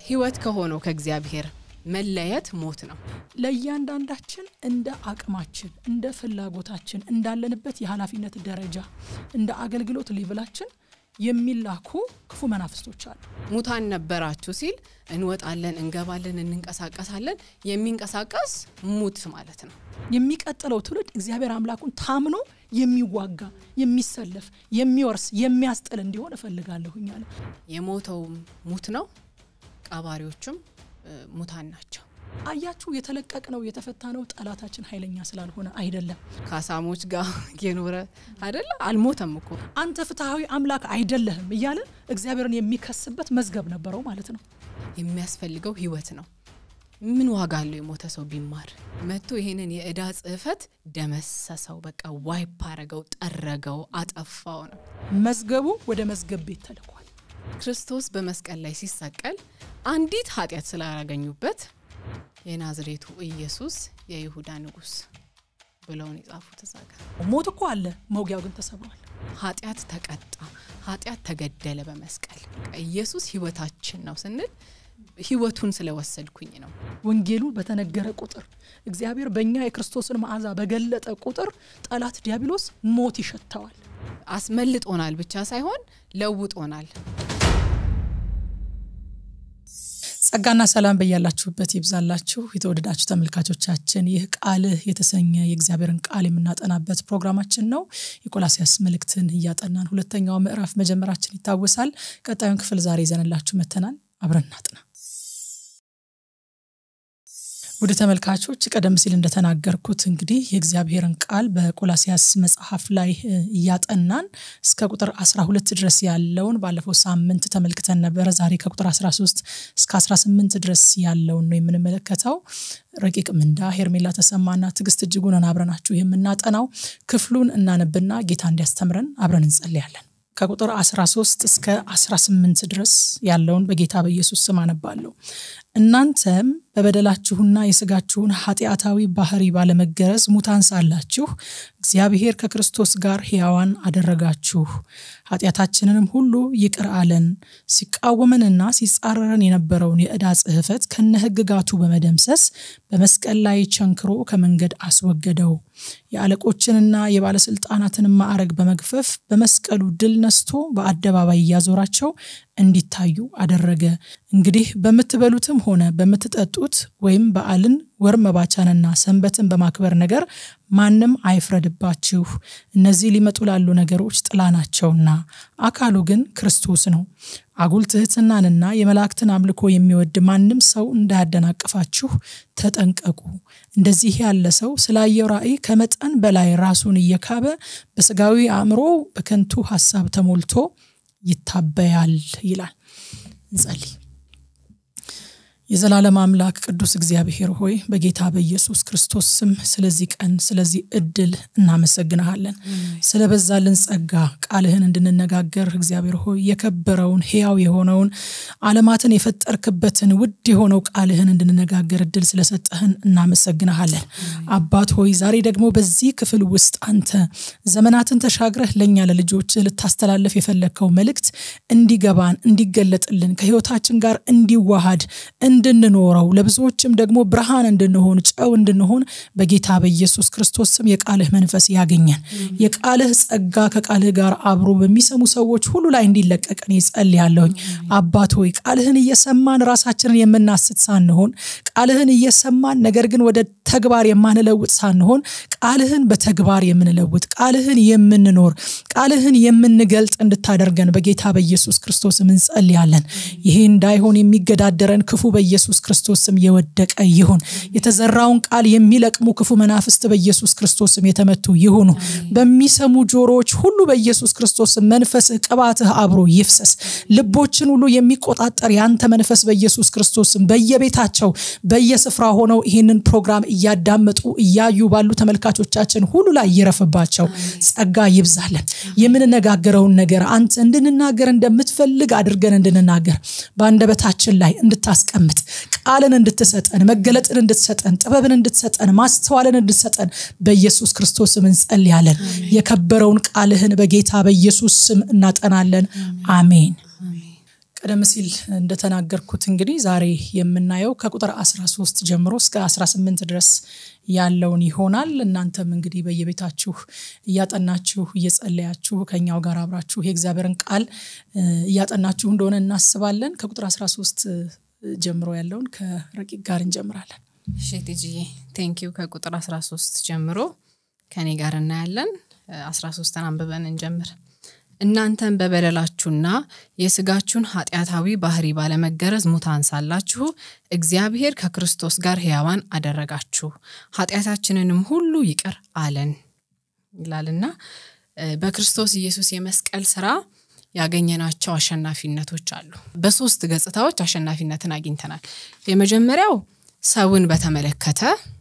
ህይወት ከሆነው ከእግዚአብሔር መለየት ሞት ነው። ለእያንዳንዳችን እንደ አቅማችን እንደ ፍላጎታችን እንዳለንበት የኃላፊነት ደረጃ እንደ አገልግሎት ሌቭላችን የሚላኩ ክፉ መናፍስቶች አሉ። ሙታን ነበራችሁ ሲል እንወጣለን፣ እንገባለን፣ እንንቀሳቀሳለን። የሚንቀሳቀስ ሙት ማለት ነው። የሚቀጥለው ትውልድ እግዚአብሔር አምላኩን ታምኖ የሚዋጋ የሚሰለፍ የሚወርስ የሚያስጥል እንዲሆን እፈልጋለሁኝ አለ። የሞተውም ሙት ነው፣ ቀባሪዎቹም ሙታን ናቸው። አያችሁ፣ የተለቀቅ ነው የተፈታ ነው ጠላታችን ኃይለኛ ስላልሆነ አይደለም። ከአሳሞች ጋር የኖረ አይደለ አልሞተም እኮ አንተ ፍትሐዊ አምላክ አይደለህም እያለ እግዚአብሔርን የሚከስበት መዝገብ ነበረው ማለት ነው። የሚያስፈልገው ህይወት ነው። ምን ዋጋ አለው የሞተ ሰው ቢማር? መጥቶ ይሄንን የእዳ ጽሕፈት ደመሰሰው፣ በቃ ዋይፕ አረገው፣ ጠረገው፣ አጠፋው ነው። መዝገቡ ወደ መዝገብ ቤት ተልኳል። ክርስቶስ በመስቀል ላይ ሲሰቀል አንዲት ኃጢአት ስላላገኙበት የናዝሬቱ ኢየሱስ የይሁዳ ንጉሥ ብለውን የጻፉት እዛ ጋር ሞት እኮ አለ፣ መውጊያው ግን ተሰብሯል። ኃጢአት ተቀጣ፣ ኃጢአት ተገደለ በመስቀል ኢየሱስ ህይወታችን ነው ስንል ህይወቱን ስለወሰድኩኝ ነው። ወንጌሉ በተነገረ ቁጥር እግዚአብሔር በእኛ የክርስቶስን መዓዛ በገለጠ ቁጥር ጠላት ዲያብሎስ ሞት ይሸተዋል። አስመልጦናል ብቻ ሳይሆን ለውጦናል። ጸጋና ሰላም በያላችሁበት ይብዛላችሁ። የተወደዳችሁ ተመልካቾቻችን ይህ ቃልህ የተሰኘ የእግዚአብሔርን ቃል የምናጠናበት ፕሮግራማችን ነው። የቆላሲያስ መልእክትን እያጠናን ሁለተኛው ምዕራፍ መጀመራችን ይታወሳል። ቀጣዩን ክፍል ዛሬ ይዘንላችሁ መተናል። አብረን እናጥና። ወደ ተመልካቾች ቀደም ሲል እንደተናገርኩት እንግዲህ የእግዚአብሔርን ቃል በቆላሲያስ መጽሐፍ ላይ እያጠናን እስከ ቁጥር 12 ድረስ ያለውን ባለፈው ሳምንት ተመልክተን ነበረ። ዛሬ ከቁጥር 13 እስከ 18 ድረስ ያለውን ነው የምንመለከተው። ረቂቅ ምንዳ፣ ሄርሜላ ተሰማና ትዕግስት እጅጉን አብረናችሁ የምናጠናው ክፍሉን እናነብና ጌታ እንዲያስተምረን አብረን እንጸልያለን። ከቁጥር 13 እስከ 18 ድረስ ያለውን በጌታ በኢየሱስ ስም አነባለሁ። እናንተም በበደላችሁና የስጋችሁን ኃጢአታዊ ባህሪ ባለመገረዝ ሙታን ሳላችሁ እግዚአብሔር ከክርስቶስ ጋር ሕያዋን አደረጋችሁ፣ ኃጢአታችንንም ሁሉ ይቅር አለን፣ ሲቃወመንና ሲጻረረን የነበረውን የዕዳ ጽሕፈት ከነ ሕግጋቱ በመደምሰስ በመስቀል ላይ ቸንክሮ ከመንገድ አስወገደው። የአለቆችንና የባለስልጣናትን ማዕረግ በመግፈፍ በመስቀሉ ድል ነስቶ በአደባባይ እያዞራቸው እንዲታዩ አደረገ። እንግዲህ በምትበሉትም ሆነ በምትጠጡት ወይም በዓልን ወር መባቻንና ሰንበትን በማክበር ነገር ማንም አይፍረድባችሁ። እነዚህ ሊመጡ ላሉ ነገሮች ጥላ ናቸውና አካሉ ግን ክርስቶስ ነው። አጉል ትሕትናንና የመላእክትን አምልኮ የሚወድ ማንም ሰው እንዳያደናቅፋችሁ ተጠንቀቁ። እንደዚህ ያለ ሰው ስላየው ራእይ ከመጠን በላይ ራሱን እየካበ በስጋዊ አእምሮ በከንቱ ሀሳብ ተሞልቶ ይታበያል ይላል። እንጸልይ። የዘላለም አምላክ ቅዱስ እግዚአብሔር ሆይ በጌታ በኢየሱስ ክርስቶስ ስም ስለዚህ ቀን ስለዚህ እድል እናመሰግንሃለን። ስለበዛልን ጸጋ ቃልህን እንድንነጋገር እግዚአብሔር ሆይ የከበረውን ሕያው የሆነውን ዓለማትን የፈጠርክበትን ውድ የሆነው ቃልህን እንድንነጋገር እድል ስለሰጠህን እናመሰግንሃለን። አባት ሆይ ዛሬ ደግሞ በዚህ ክፍል ውስጥ አንተ ዘመናትን ተሻግረህ ለእኛ ለልጆች ልታስተላለፍ የፈለግከው መልእክት እንዲገባን እንዲገለጥልን ከሕይወታችን ጋር እንዲዋሃድ እንድንኖረው ለብዙዎችም ደግሞ ብርሃን እንድንሆን ጨው እንድንሆን በጌታ በኢየሱስ ክርስቶስ ስም የቃልህ መንፈስ ያገኘን። የቃልህ ጸጋ ከቃልህ ጋር አብሮ በሚሰሙ ሰዎች ሁሉ ላይ እንዲለቀቅ እኔ ጸልያለሁኝ። አባት ሆይ ቃልህን እየሰማን ራሳችንን የምናስት ሳንሆን፣ ቃልህን እየሰማን ነገር ግን ወደ ተግባር የማንለውጥ ሳንሆን፣ ቃልህን በተግባር የምንለውጥ ቃልህን የምንኖር ቃልህን የምንገልጥ እንድታደርገን በጌታ በኢየሱስ ክርስቶስም እንጸልያለን። ይሄ እንዳይሆን የሚገዳደረን ክፉ በኢየሱስ ክርስቶስ ስም የወደቀ ይሁን። የተዘራውን ቃል የሚለቅሙ ክፉ መናፍስት በኢየሱስ ክርስቶስ ስም የተመቱ ይሁኑ። በሚሰሙ ጆሮዎች ሁሉ በኢየሱስ ክርስቶስ ስም መንፈስህ፣ ቅባትህ አብሮ ይፍሰስ። ልቦችን ሁሉ የሚቆጣጠር ያንተ መንፈስ በኢየሱስ ክርስቶስ ስም በየቤታቸው በየስፍራ ሆነው ይህንን ፕሮግራም እያዳመጡ እያዩ ባሉ ተመልካቾቻችን ሁሉ ላይ ይረፍባቸው። ጸጋ ይብዛለን። የምንነጋገረውን ነገር አንተ እንድንናገር እንደምትፈልግ አድርገን እንድንናገር በአንደበታችን ላይ እንድታስቀምጥ ቃልን እንድትሰጠን መገለጥን እንድትሰጠን ጥበብን እንድትሰጠን ማስተዋልን እንድትሰጠን በኢየሱስ ክርስቶስ ስም እንጸልያለን። የከበረውን ቃልህን በጌታ በኢየሱስ ስም እናጠናለን። አሜን። ቀደም ሲል እንደተናገርኩት እንግዲህ ዛሬ የምናየው ከቁጥር 13 ጀምሮ እስከ 18 ድረስ ያለውን ይሆናል። እናንተም እንግዲህ በየቤታችሁ እያጠናችሁ እየጸለያችሁ ከኛው ጋር አብራችሁ የእግዚአብሔርን ቃል እያጠናችሁ እንደሆነ እናስባለን። ከቁጥር 13 ጀምሮ ያለውን ከረቂቅ ጋር እንጀምራለን። እሺ ቲጂዬ ቴንኪዩ። ከቁጥር 13 ጀምሮ ከኔ ጋር እናያለን። 13ን አንብበን እንጀምር። እናንተን በበደላችሁና የስጋችሁን ኃጢአታዊ ባህሪ ባለመገረዝ ሙታን ሳላችሁ እግዚአብሔር ከክርስቶስ ጋር ሕያዋን አደረጋችሁ፣ ኃጢአታችንንም ሁሉ ይቅር አለን ይላልና በክርስቶስ ኢየሱስ የመስቀል ስራ ያገኘናቸው አሸናፊነቶች አሉ። በሶስት ገጽታዎች አሸናፊነትን አግኝተናል። የመጀመሪያው ሰውን በተመለከተ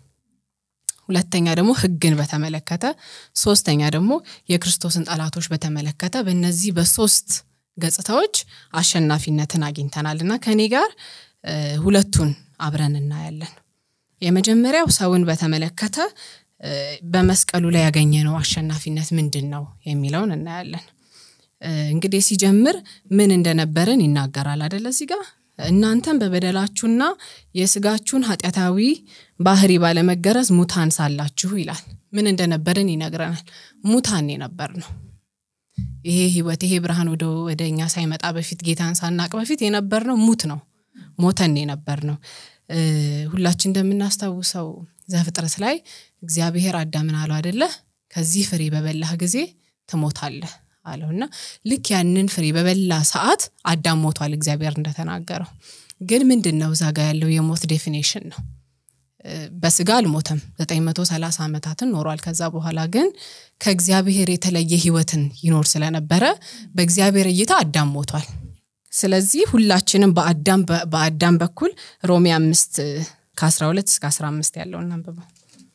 ሁለተኛ ደግሞ ሕግን በተመለከተ ሶስተኛ ደግሞ የክርስቶስን ጠላቶች በተመለከተ በእነዚህ በሶስት ገጽታዎች አሸናፊነትን አግኝተናል እና ከኔ ጋር ሁለቱን አብረን እናያለን። የመጀመሪያው ሰውን በተመለከተ በመስቀሉ ላይ ያገኘነው አሸናፊነት ምንድን ነው የሚለውን እናያለን። እንግዲህ ሲጀምር ምን እንደነበረን ይናገራል አደለ እዚህ ጋር እናንተም በበደላችሁና የስጋችሁን ኃጢአታዊ ባህሪ ባለመገረዝ ሙታን ሳላችሁ ይላል። ምን እንደነበርን ይነግረናል። ሙታን የነበር ነው። ይሄ ህይወት ይሄ ብርሃን ወደ ወደ እኛ ሳይመጣ በፊት ጌታን ሳናቅ በፊት የነበር ነው ሙት ነው ሞተን የነበር ነው። ሁላችን እንደምናስታውሰው ዘፍጥረት ላይ እግዚአብሔር አዳምን አለው አደለ ከዚህ ፍሬ በበላህ ጊዜ ትሞታለህ አለው እና ልክ ያንን ፍሬ በበላ ሰዓት አዳም ሞቷል እግዚአብሔር እንደተናገረው። ግን ምንድን ነው እዛ ጋ ያለው የሞት ዴፊኔሽን ነው። በስጋ አልሞተም፣ 930 ዓመታትን ኖሯል። ከዛ በኋላ ግን ከእግዚአብሔር የተለየ ህይወትን ይኖር ስለነበረ በእግዚአብሔር እይታ አዳም ሞቷል። ስለዚህ ሁላችንም በአዳም በአዳም በኩል ሮሜ አምስት ከ12 እስከ 15 ያለውን አንብበው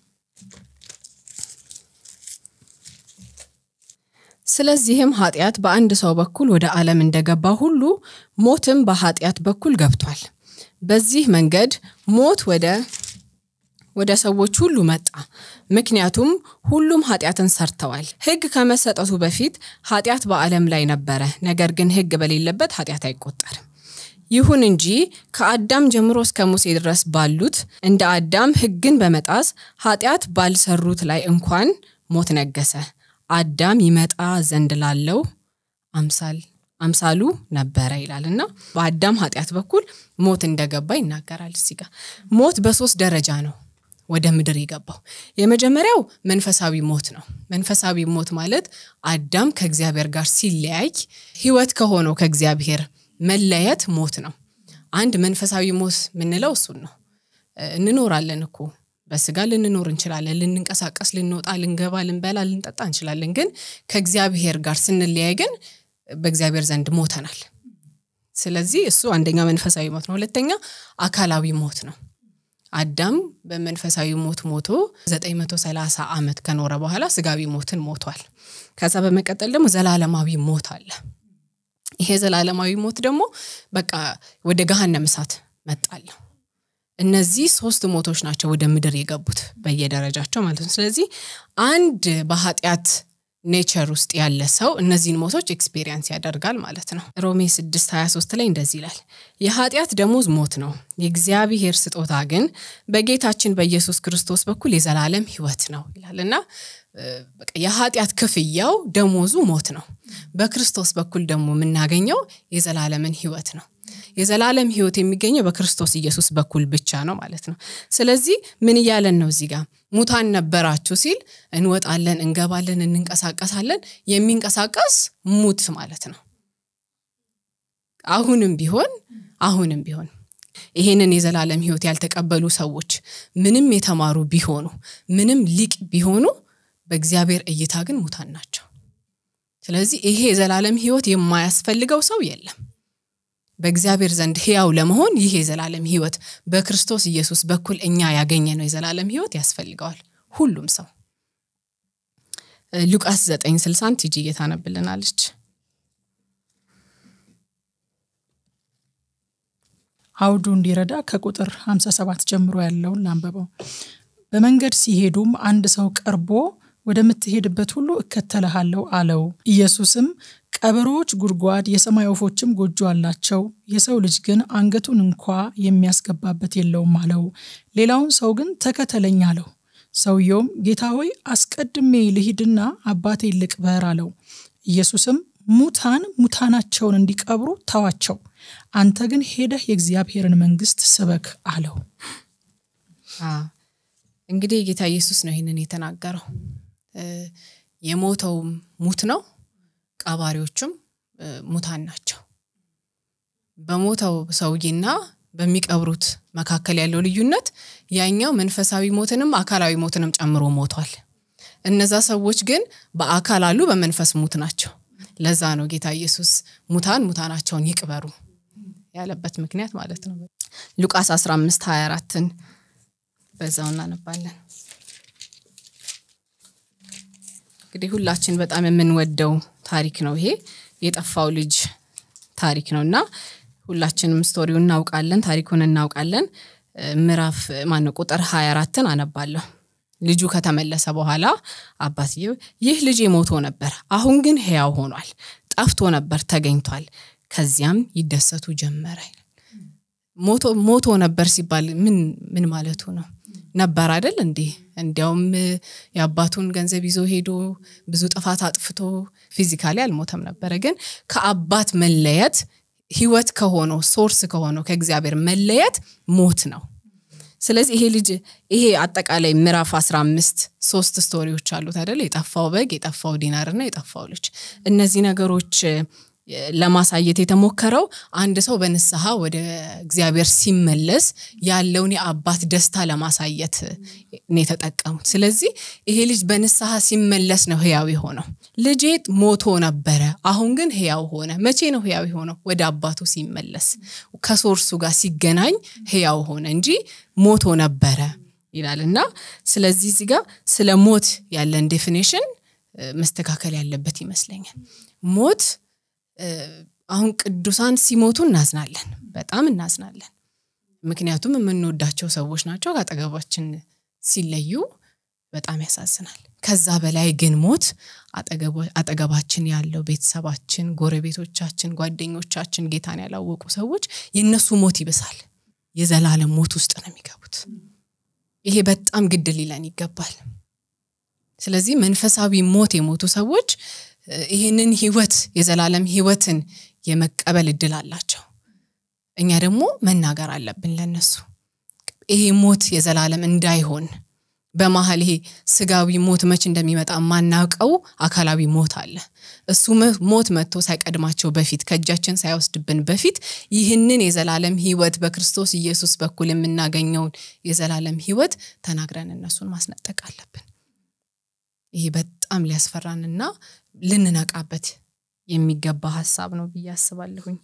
ስለዚህም ኃጢአት በአንድ ሰው በኩል ወደ ዓለም እንደገባ ሁሉ ሞትም በኃጢአት በኩል ገብቷል። በዚህ መንገድ ሞት ወደ ወደ ሰዎች ሁሉ መጣ፣ ምክንያቱም ሁሉም ኃጢአትን ሰርተዋል። ሕግ ከመሰጠቱ በፊት ኃጢአት በዓለም ላይ ነበረ፣ ነገር ግን ሕግ በሌለበት ኃጢአት አይቆጠርም። ይሁን እንጂ ከአዳም ጀምሮ እስከ ሙሴ ድረስ ባሉት እንደ አዳም ሕግን በመጣስ ኃጢአት ባልሰሩት ላይ እንኳን ሞት ነገሰ። አዳም ይመጣ ዘንድ ላለው አምሳል አምሳሉ ነበረ ይላል እና በአዳም ኃጢአት በኩል ሞት እንደገባ ይናገራል። እዚህ ጋር ሞት በሶስት ደረጃ ነው ወደ ምድር የገባው። የመጀመሪያው መንፈሳዊ ሞት ነው። መንፈሳዊ ሞት ማለት አዳም ከእግዚአብሔር ጋር ሲለያይ ህይወት ከሆነው ከእግዚአብሔር መለየት ሞት ነው። አንድ መንፈሳዊ ሞት የምንለው እሱን ነው። እንኖራለን እኮ በስጋ ልንኖር እንችላለን። ልንንቀሳቀስ፣ ልንወጣ፣ ልንገባ፣ ልንበላ፣ ልንጠጣ እንችላለን። ግን ከእግዚአብሔር ጋር ስንለያይ ግን በእግዚአብሔር ዘንድ ሞተናል። ስለዚህ እሱ አንደኛ መንፈሳዊ ሞት ነው። ሁለተኛ አካላዊ ሞት ነው። አዳም በመንፈሳዊ ሞት ሞቶ 930 ዓመት ከኖረ በኋላ ስጋዊ ሞትን ሞቷል። ከዛ በመቀጠል ደግሞ ዘላለማዊ ሞት አለ። ይሄ ዘላለማዊ ሞት ደግሞ በቃ ወደ ገሃነም እሳት መጣለሁ። እነዚህ ሶስት ሞቶች ናቸው ወደ ምድር የገቡት በየደረጃቸው ማለት ነው። ስለዚህ አንድ በኃጢአት ኔቸር ውስጥ ያለ ሰው እነዚህን ሞቶች ኤክስፔሪየንስ ያደርጋል ማለት ነው። ሮሜ 6 23 ላይ እንደዚህ ይላል፣ የኃጢአት ደሞዝ ሞት ነው፣ የእግዚአብሔር ስጦታ ግን በጌታችን በኢየሱስ ክርስቶስ በኩል የዘላለም ሕይወት ነው ይላል እና የኃጢአት ክፍያው ደሞዙ ሞት ነው። በክርስቶስ በኩል ደግሞ የምናገኘው የዘላለምን ሕይወት ነው። የዘላለም ህይወት የሚገኘው በክርስቶስ ኢየሱስ በኩል ብቻ ነው ማለት ነው። ስለዚህ ምን እያለን ነው እዚህ ጋር ሙታን ነበራችሁ ሲል እንወጣለን፣ እንገባለን፣ እንንቀሳቀሳለን። የሚንቀሳቀስ ሙት ማለት ነው። አሁንም ቢሆን አሁንም ቢሆን ይሄንን የዘላለም ህይወት ያልተቀበሉ ሰዎች ምንም የተማሩ ቢሆኑ ምንም ሊቅ ቢሆኑ በእግዚአብሔር እይታ ግን ሙታን ናቸው። ስለዚህ ይሄ የዘላለም ህይወት የማያስፈልገው ሰው የለም። በእግዚአብሔር ዘንድ ህያው ለመሆን ይህ የዘላለም ህይወት በክርስቶስ ኢየሱስ በኩል እኛ ያገኘነው የዘላለም ህይወት ያስፈልገዋል ሁሉም ሰው። ሉቃስ 9 60 ቲጂ እየታነብልናለች። አውዱ እንዲረዳ ከቁጥር 57 ጀምሮ ያለውን ላንበበው። በመንገድ ሲሄዱም አንድ ሰው ቀርቦ ወደምትሄድበት ሁሉ እከተልሃለሁ አለው። ኢየሱስም ቀበሮዎች ጉድጓድ፣ የሰማይ ወፎችም ጎጆ አላቸው፣ የሰው ልጅ ግን አንገቱን እንኳ የሚያስገባበት የለውም አለው። ሌላውን ሰው ግን ተከተለኝ አለው። ሰውየውም ጌታ ሆይ አስቀድሜ ልሂድና አባቴ ልቅበር አለው። ኢየሱስም ሙታን ሙታናቸውን እንዲቀብሩ ተዋቸው፣ አንተ ግን ሄደህ የእግዚአብሔርን መንግሥት ስበክ አለው። እንግዲህ ጌታ ኢየሱስ ነው ይህንን የተናገረው። የሞተውም ሙት ነው፣ ቀባሪዎቹም ሙታን ናቸው። በሞተው ሰውዬና በሚቀብሩት መካከል ያለው ልዩነት ያኛው መንፈሳዊ ሞትንም አካላዊ ሞትንም ጨምሮ ሞቷል። እነዛ ሰዎች ግን በአካል አሉ፣ በመንፈስ ሙት ናቸው። ለዛ ነው ጌታ ኢየሱስ ሙታን ሙታናቸውን ይቅበሩ ያለበት ምክንያት ማለት ነው። ሉቃስ 15 24ን በዛው እናነባለን። እንግዲህ ሁላችን በጣም የምንወደው ታሪክ ነው ይሄ የጠፋው ልጅ ታሪክ ነው እና ሁላችንም ስቶሪውን እናውቃለን፣ ታሪኩን እናውቃለን። ምዕራፍ ማነው ቁጥር 24ን አነባለሁ። ልጁ ከተመለሰ በኋላ አባትየው ይህ ልጅ ሞቶ ነበር፣ አሁን ግን ሕያው ሆኗል፣ ጠፍቶ ነበር ተገኝቷል። ከዚያም ይደሰቱ ጀመረ። ሞቶ ነበር ሲባል ምን ምን ማለቱ ነው? ነበር አይደል እንዴ? እንዲያውም የአባቱን ገንዘብ ይዞ ሄዶ ብዙ ጥፋት አጥፍቶ ፊዚካሊ አልሞተም ነበረ። ግን ከአባት መለየት ህይወት ከሆነው ሶርስ ከሆነው ከእግዚአብሔር መለየት ሞት ነው። ስለዚህ ይሄ ልጅ ይሄ አጠቃላይ ምዕራፍ 15 ሶስት ስቶሪዎች አሉት አይደል? የጠፋው በግ፣ የጠፋው ዲናር እና የጠፋው ልጅ። እነዚህ ነገሮች ለማሳየት የተሞከረው አንድ ሰው በንስሐ ወደ እግዚአብሔር ሲመለስ ያለውን የአባት ደስታ ለማሳየት ነው የተጠቀሙት። ስለዚህ ይሄ ልጅ በንስሐ ሲመለስ ነው ህያው የሆነው። ልጄ ሞቶ ነበረ፣ አሁን ግን ህያው ሆነ። መቼ ነው ህያው የሆነው? ወደ አባቱ ሲመለስ ከሶርሱ ጋር ሲገናኝ ህያው ሆነ እንጂ ሞቶ ነበረ ይላል እና ስለዚህ እዚህ ጋር ስለ ሞት ያለን ዴፊኔሽን መስተካከል ያለበት ይመስለኛል። ሞት አሁን ቅዱሳን ሲሞቱ እናዝናለን፣ በጣም እናዝናለን። ምክንያቱም የምንወዳቸው ሰዎች ናቸው። ከአጠገባችን ሲለዩ በጣም ያሳዝናል። ከዛ በላይ ግን ሞት አጠገባችን ያለው ቤተሰባችን፣ ጎረቤቶቻችን፣ ጓደኞቻችን፣ ጌታን ያላወቁ ሰዎች የእነሱ ሞት ይብሳል። የዘላለም ሞት ውስጥ ነው የሚገቡት። ይሄ በጣም ግድ ሊለን ይገባል። ስለዚህ መንፈሳዊ ሞት የሞቱ ሰዎች ይህንን ህይወት የዘላለም ህይወትን የመቀበል እድል አላቸው። እኛ ደግሞ መናገር አለብን ለነሱ ይሄ ሞት የዘላለም እንዳይሆን በመሀል ይሄ ስጋዊ ሞት መች እንደሚመጣ የማናውቀው አካላዊ ሞት አለ። እሱ ሞት መጥቶ ሳይቀድማቸው በፊት ከእጃችን ሳይወስድብን በፊት ይህንን የዘላለም ህይወት በክርስቶስ ኢየሱስ በኩል የምናገኘውን የዘላለም ህይወት ተናግረን እነሱን ማስነጠቅ አለብን። ይሄ በጣም ሊያስፈራንና ልንነቃበት የሚገባ ሀሳብ ነው ብዬ አስባለሁኝ።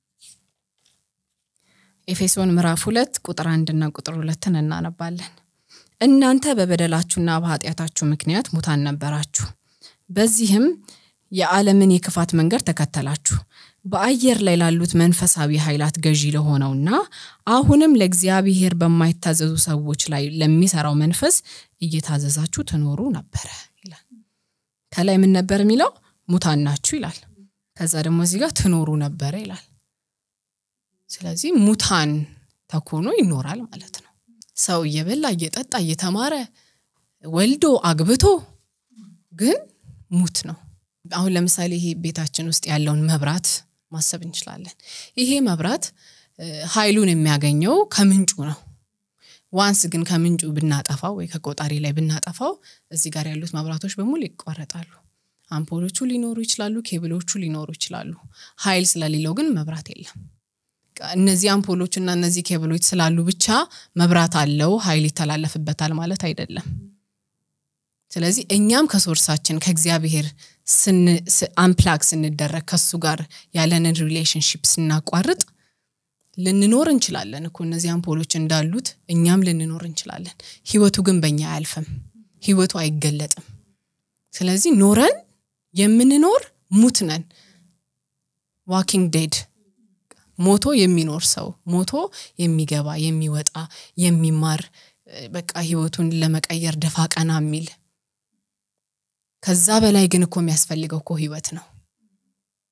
ኤፌሶን ምዕራፍ ሁለት ቁጥር አንድና ቁጥር ሁለትን እናነባለን። እናንተ በበደላችሁና በኃጢአታችሁ ምክንያት ሙታን ነበራችሁ፣ በዚህም የዓለምን የክፋት መንገድ ተከተላችሁ፣ በአየር ላይ ላሉት መንፈሳዊ ኃይላት ገዢ ለሆነውና አሁንም ለእግዚአብሔር በማይታዘዙ ሰዎች ላይ ለሚሰራው መንፈስ እየታዘዛችሁ ትኖሩ ነበረ ይላል። ከላይ ምን ነበር የሚለው? ሙታን ናችሁ ይላል። ከዛ ደግሞ እዚህ ጋር ትኖሩ ነበረ ይላል። ስለዚህ ሙታን ተኮኖ ይኖራል ማለት ነው። ሰው እየበላ እየጠጣ እየተማረ ወልዶ አግብቶ ግን ሙት ነው። አሁን ለምሳሌ ይሄ ቤታችን ውስጥ ያለውን መብራት ማሰብ እንችላለን። ይሄ መብራት ኃይሉን የሚያገኘው ከምንጩ ነው። ዋንስ ግን ከምንጩ ብናጠፋው ወይ ከቆጣሪ ላይ ብናጠፋው እዚህ ጋር ያሉት መብራቶች በሙሉ ይቋረጣሉ። አምፖሎቹ ሊኖሩ ይችላሉ፣ ኬብሎቹ ሊኖሩ ይችላሉ። ኃይል ስለሌለው ግን መብራት የለም። እነዚህ አምፖሎች እና እነዚህ ኬብሎች ስላሉ ብቻ መብራት አለው ኃይል ይተላለፍበታል ማለት አይደለም። ስለዚህ እኛም ከሶርሳችን ከእግዚአብሔር አምፕላግ ስንደረግ ከሱ ጋር ያለንን ሪሌሽንሽፕ ስናቋርጥ ልንኖር እንችላለን እኮ እነዚህ አምፖሎች እንዳሉት እኛም ልንኖር እንችላለን። ህይወቱ ግን በእኛ አያልፍም። ህይወቱ አይገለጥም። ስለዚህ ኖረን የምንኖር ሙት ነን። ዋኪንግ ዴድ ሞቶ የሚኖር ሰው ሞቶ የሚገባ የሚወጣ የሚማር በቃ ህይወቱን ለመቀየር ደፋ ቀና የሚል ከዛ በላይ ግን እኮ የሚያስፈልገው እኮ ህይወት ነው።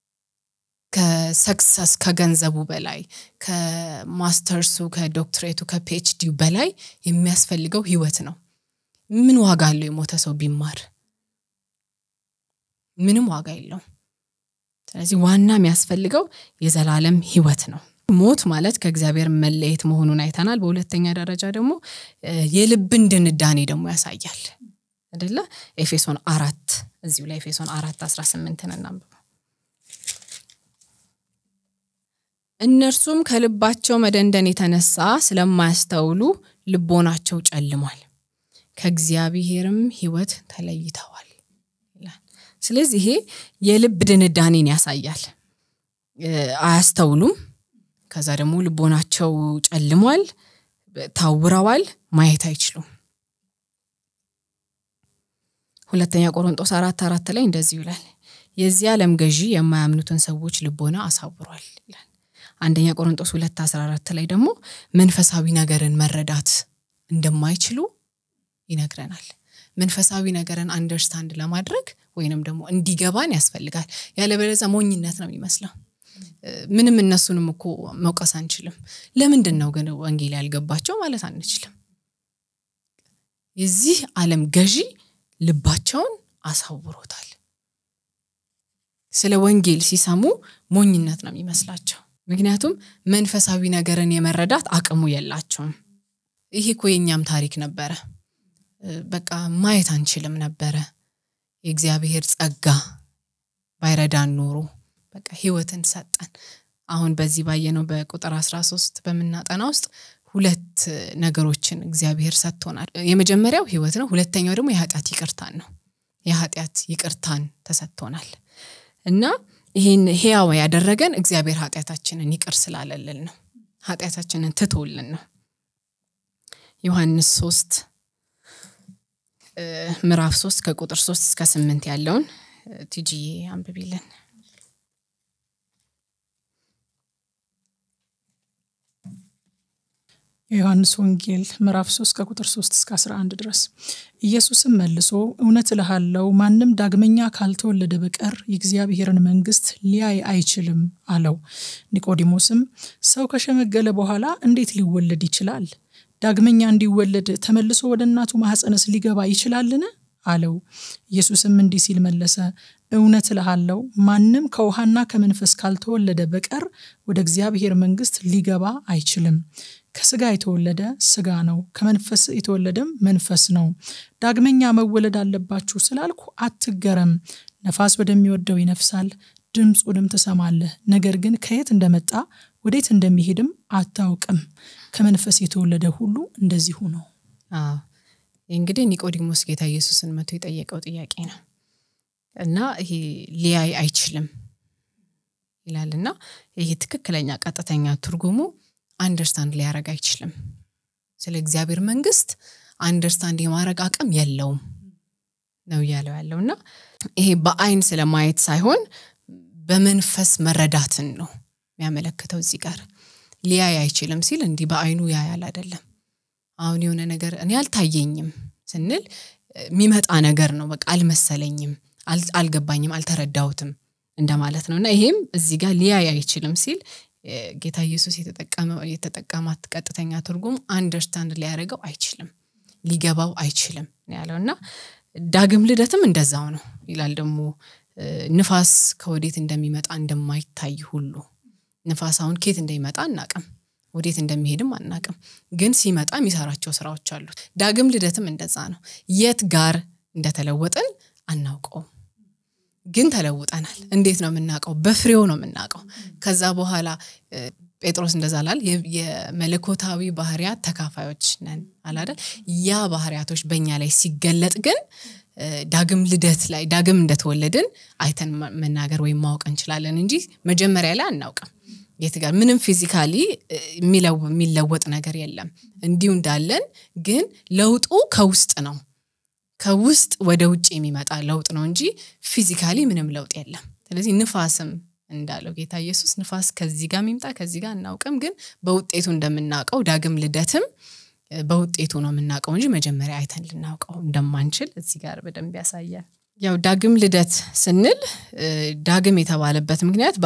ከሰክሰስ ከገንዘቡ በላይ ከማስተርሱ ከዶክትሬቱ ከፒኤችዲው በላይ የሚያስፈልገው ህይወት ነው ምን ዋጋ አለው የሞተ ሰው ቢማር ምንም ዋጋ የለውም ስለዚህ ዋና የሚያስፈልገው የዘላለም ህይወት ነው ሞት ማለት ከእግዚአብሔር መለየት መሆኑን አይተናል በሁለተኛ ደረጃ ደግሞ የልብን ድንዳኔ ደግሞ ያሳያል አደለ ኤፌሶን አራት እዚሁ ላይ ኤፌሶን አራት አስራ ስምንትን እናንብበው እነርሱም ከልባቸው መደንደን የተነሳ ስለማያስተውሉ ልቦናቸው ጨልሟል ከእግዚአብሔርም ህይወት ተለይተዋል ይላል ስለዚህ ይሄ የልብ ድንዳኔን ያሳያል አያስተውሉም ከዛ ደግሞ ልቦናቸው ጨልሟል ታውረዋል ማየት አይችሉም ሁለተኛ ቆሮንጦስ አራት አራት ላይ እንደዚሁ ይላል የዚህ ዓለም ገዢ የማያምኑትን ሰዎች ልቦና አሳውሯል ይላል አንደኛ ቆሮንጦስ ሁለት አስራ አራት ላይ ደግሞ መንፈሳዊ ነገርን መረዳት እንደማይችሉ ይነግረናል መንፈሳዊ ነገርን አንደርስታንድ ለማድረግ ወይንም ደግሞ እንዲገባን ያስፈልጋል ያለበለዛ ሞኝነት ነው የሚመስለው ምንም እነሱንም እኮ መውቀስ አንችልም ለምንድን ነው ግን ወንጌል ያልገባቸው ማለት አንችልም የዚህ ዓለም ገዢ ልባቸውን አሳውሮታል ስለ ወንጌል ሲሰሙ ሞኝነት ነው የሚመስላቸው ምክንያቱም መንፈሳዊ ነገርን የመረዳት አቅሙ የላቸውም ይሄ እኮ የእኛም ታሪክ ነበረ በቃ ማየት አንችልም ነበረ የእግዚአብሔር ጸጋ ባይረዳን ኖሮ በቃ ህይወትን ሰጠን አሁን በዚህ ባየነው በቁጥር 13 በምናጠና ውስጥ ሁለት ነገሮችን እግዚአብሔር ሰጥቶናል የመጀመሪያው ህይወት ነው ሁለተኛው ደግሞ የኃጢአት ይቅርታን ነው የኃጢአት ይቅርታን ተሰጥቶናል እና ይህን ህያው ያደረገን እግዚአብሔር ኃጢአታችንን ይቅር ስላለልን ነው ኃጢአታችንን ትቶልን ነው ዮሐንስ ሶስት ምዕራፍ ሶስት ከቁጥር ሶስት እስከ ስምንት ያለውን ቲጂዬ አንብቢልን የዮሐንስ ወንጌል ምዕራፍ 3 ከቁጥር 3 እስከ 11 ድረስ ኢየሱስም መልሶ እውነት እልሃለሁ ማንም ዳግመኛ ካልተወለደ በቀር የእግዚአብሔርን መንግስት ሊያይ አይችልም አለው ኒቆዲሞስም ሰው ከሸመገለ በኋላ እንዴት ሊወለድ ይችላል ዳግመኛ እንዲወለድ ተመልሶ ወደ እናቱ ማኅፀንስ ሊገባ ይችላልን አለው ኢየሱስም እንዲህ ሲል መለሰ እውነት እልሃለሁ ማንም ከውሃና ከመንፈስ ካልተወለደ በቀር ወደ እግዚአብሔር መንግስት ሊገባ አይችልም ከስጋ የተወለደ ስጋ ነው ከመንፈስ የተወለደም መንፈስ ነው ዳግመኛ መወለድ አለባችሁ ስላልኩ አትገረም ነፋስ ወደሚወደው ይነፍሳል ድምፁንም ትሰማለህ ነገር ግን ከየት እንደመጣ ወዴት እንደሚሄድም አታውቅም ከመንፈስ የተወለደ ሁሉ እንደዚሁ ነው እንግዲህ ኒቆዲሞስ ጌታ ኢየሱስን መቶ የጠየቀው ጥያቄ ነው እና ይሄ ሊያይ አይችልም ይላል እና ይሄ ትክክለኛ ቀጥተኛ ትርጉሙ አንደርስታንድ ሊያደረግ አይችልም ስለ እግዚአብሔር መንግስት አንደርስታንድ የማድረግ አቅም የለውም ነው እያለው ያለው እና ይሄ በአይን ስለማየት ሳይሆን በመንፈስ መረዳትን ነው የሚያመለክተው እዚህ ጋር ሊያይ አይችልም ሲል እንዲህ በአይኑ ያያል አይደለም አሁን የሆነ ነገር እኔ አልታየኝም ስንል የሚመጣ ነገር ነው በቃ አልመሰለኝም አልገባኝም አልተረዳሁትም እንደማለት ነው እና ይሄም እዚህ ጋር ሊያይ አይችልም ሲል ጌታ ኢየሱስ የተጠቀማት ቀጥተኛ ትርጉም አንደርስታንድ ሊያደርገው አይችልም ሊገባው አይችልም ያለው እና ዳግም ልደትም እንደዛው ነው ይላል ደግሞ ንፋስ ከወዴት እንደሚመጣ እንደማይታይ ሁሉ ንፋስ አሁን ኬት እንደሚመጣ አናቅም ወዴት እንደሚሄድም አናቅም ግን ሲመጣ የሚሰራቸው ስራዎች አሉት ዳግም ልደትም እንደዛ ነው የት ጋር እንደተለወጥን አናውቀውም ግን ተለውጠናል እንዴት ነው የምናውቀው በፍሬው ነው የምናውቀው ከዛ በኋላ ጴጥሮስ እንደዛ ላል የመለኮታዊ ባህርያት ተካፋዮች ነን አላደል ያ ባህርያቶች በእኛ ላይ ሲገለጥ ግን ዳግም ልደት ላይ ዳግም እንደተወለድን አይተን መናገር ወይም ማወቅ እንችላለን እንጂ መጀመሪያ ላይ አናውቅም የት ጋር ምንም ፊዚካሊ የሚለወጥ ነገር የለም እንዲሁ እንዳለን ግን ለውጡ ከውስጥ ነው ከውስጥ ወደ ውጭ የሚመጣ ለውጥ ነው እንጂ ፊዚካሊ ምንም ለውጥ የለም ስለዚህ ንፋስም እንዳለው ጌታ ኢየሱስ ንፋስ ከዚህ ጋር የሚምጣ ከዚህ ጋር አናውቅም ግን በውጤቱ እንደምናውቀው ዳግም ልደትም በውጤቱ ነው የምናውቀው እንጂ መጀመሪያ አይተን ልናውቀው እንደማንችል እዚህ ጋር በደንብ ያሳያል ያው ዳግም ልደት ስንል ዳግም የተባለበት ምክንያት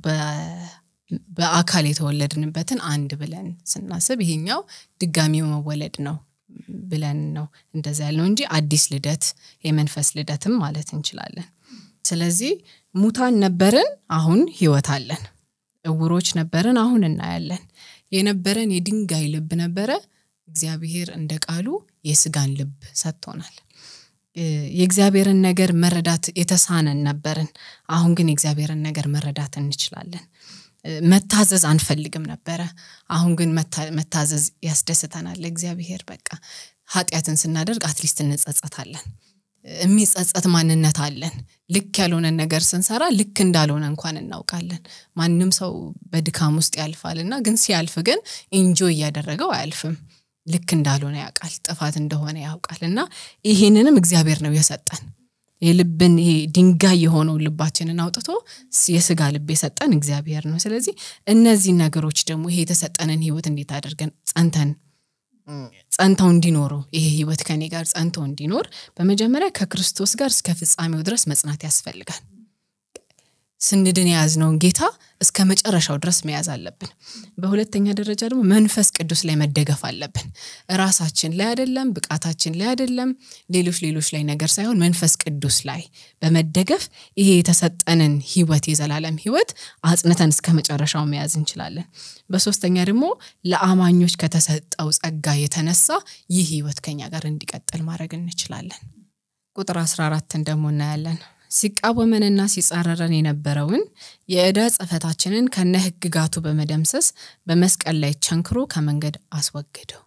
በአካል የተወለድንበትን አንድ ብለን ስናስብ ይሄኛው ድጋሚ መወለድ ነው ብለን ነው እንደዛ ያልነው እንጂ አዲስ ልደት የመንፈስ ልደትም ማለት እንችላለን። ስለዚህ ሙታን ነበርን፣ አሁን ህይወት አለን። እውሮች ነበርን፣ አሁን እናያለን። የነበረን የድንጋይ ልብ ነበረ፣ እግዚአብሔር እንደ ቃሉ የስጋን ልብ ሰጥቶናል። የእግዚአብሔርን ነገር መረዳት የተሳነን ነበርን፣ አሁን ግን የእግዚአብሔርን ነገር መረዳት እንችላለን። መታዘዝ አንፈልግም ነበረ፣ አሁን ግን መታዘዝ ያስደስተናል። እግዚአብሔር በቃ ኃጢአትን ስናደርግ አትሊስት እንጸጸታለን። የሚጸጸት ማንነት አለን። ልክ ያልሆነን ነገር ስንሰራ ልክ እንዳልሆነ እንኳን እናውቃለን። ማንም ሰው በድካም ውስጥ ያልፋል እና ግን ሲያልፍ ግን ኢንጆይ እያደረገው አያልፍም። ልክ እንዳልሆነ ያውቃል፣ ጥፋት እንደሆነ ያውቃል። እና ይሄንንም እግዚአብሔር ነው የሰጠን። የልብን ይሄ ድንጋይ የሆነውን ልባችንን አውጥቶ የስጋ ልብ የሰጠን እግዚአብሔር ነው። ስለዚህ እነዚህ ነገሮች ደግሞ ይሄ የተሰጠንን ህይወት እንዴት አድርገን ጸንተን ጸንተው እንዲኖሩ ይሄ ህይወት ከኔ ጋር ጸንተው እንዲኖር በመጀመሪያ ከክርስቶስ ጋር እስከ ፍጻሜው ድረስ መጽናት ያስፈልጋል። ስንድን የያዝነውን ጌታ እስከ መጨረሻው ድረስ መያዝ አለብን። በሁለተኛ ደረጃ ደግሞ መንፈስ ቅዱስ ላይ መደገፍ አለብን። ራሳችን ላይ አይደለም፣ ብቃታችን ላይ አይደለም፣ ሌሎች ሌሎች ላይ ነገር ሳይሆን መንፈስ ቅዱስ ላይ በመደገፍ ይሄ የተሰጠንን ህይወት የዘላለም ህይወት አጽንተን እስከ መጨረሻው መያዝ እንችላለን። በሶስተኛ ደግሞ ለአማኞች ከተሰጠው ጸጋ የተነሳ ይህ ህይወት ከኛ ጋር እንዲቀጥል ማድረግ እንችላለን። ቁጥር 14ን ደግሞ እናያለን። ሲቃወመንና ሲጻረረን የነበረውን የዕዳ ጽሕፈታችንን ከነ ህግጋቱ በመደምሰስ በመስቀል ላይ ቸንክሮ ከመንገድ አስወገደው።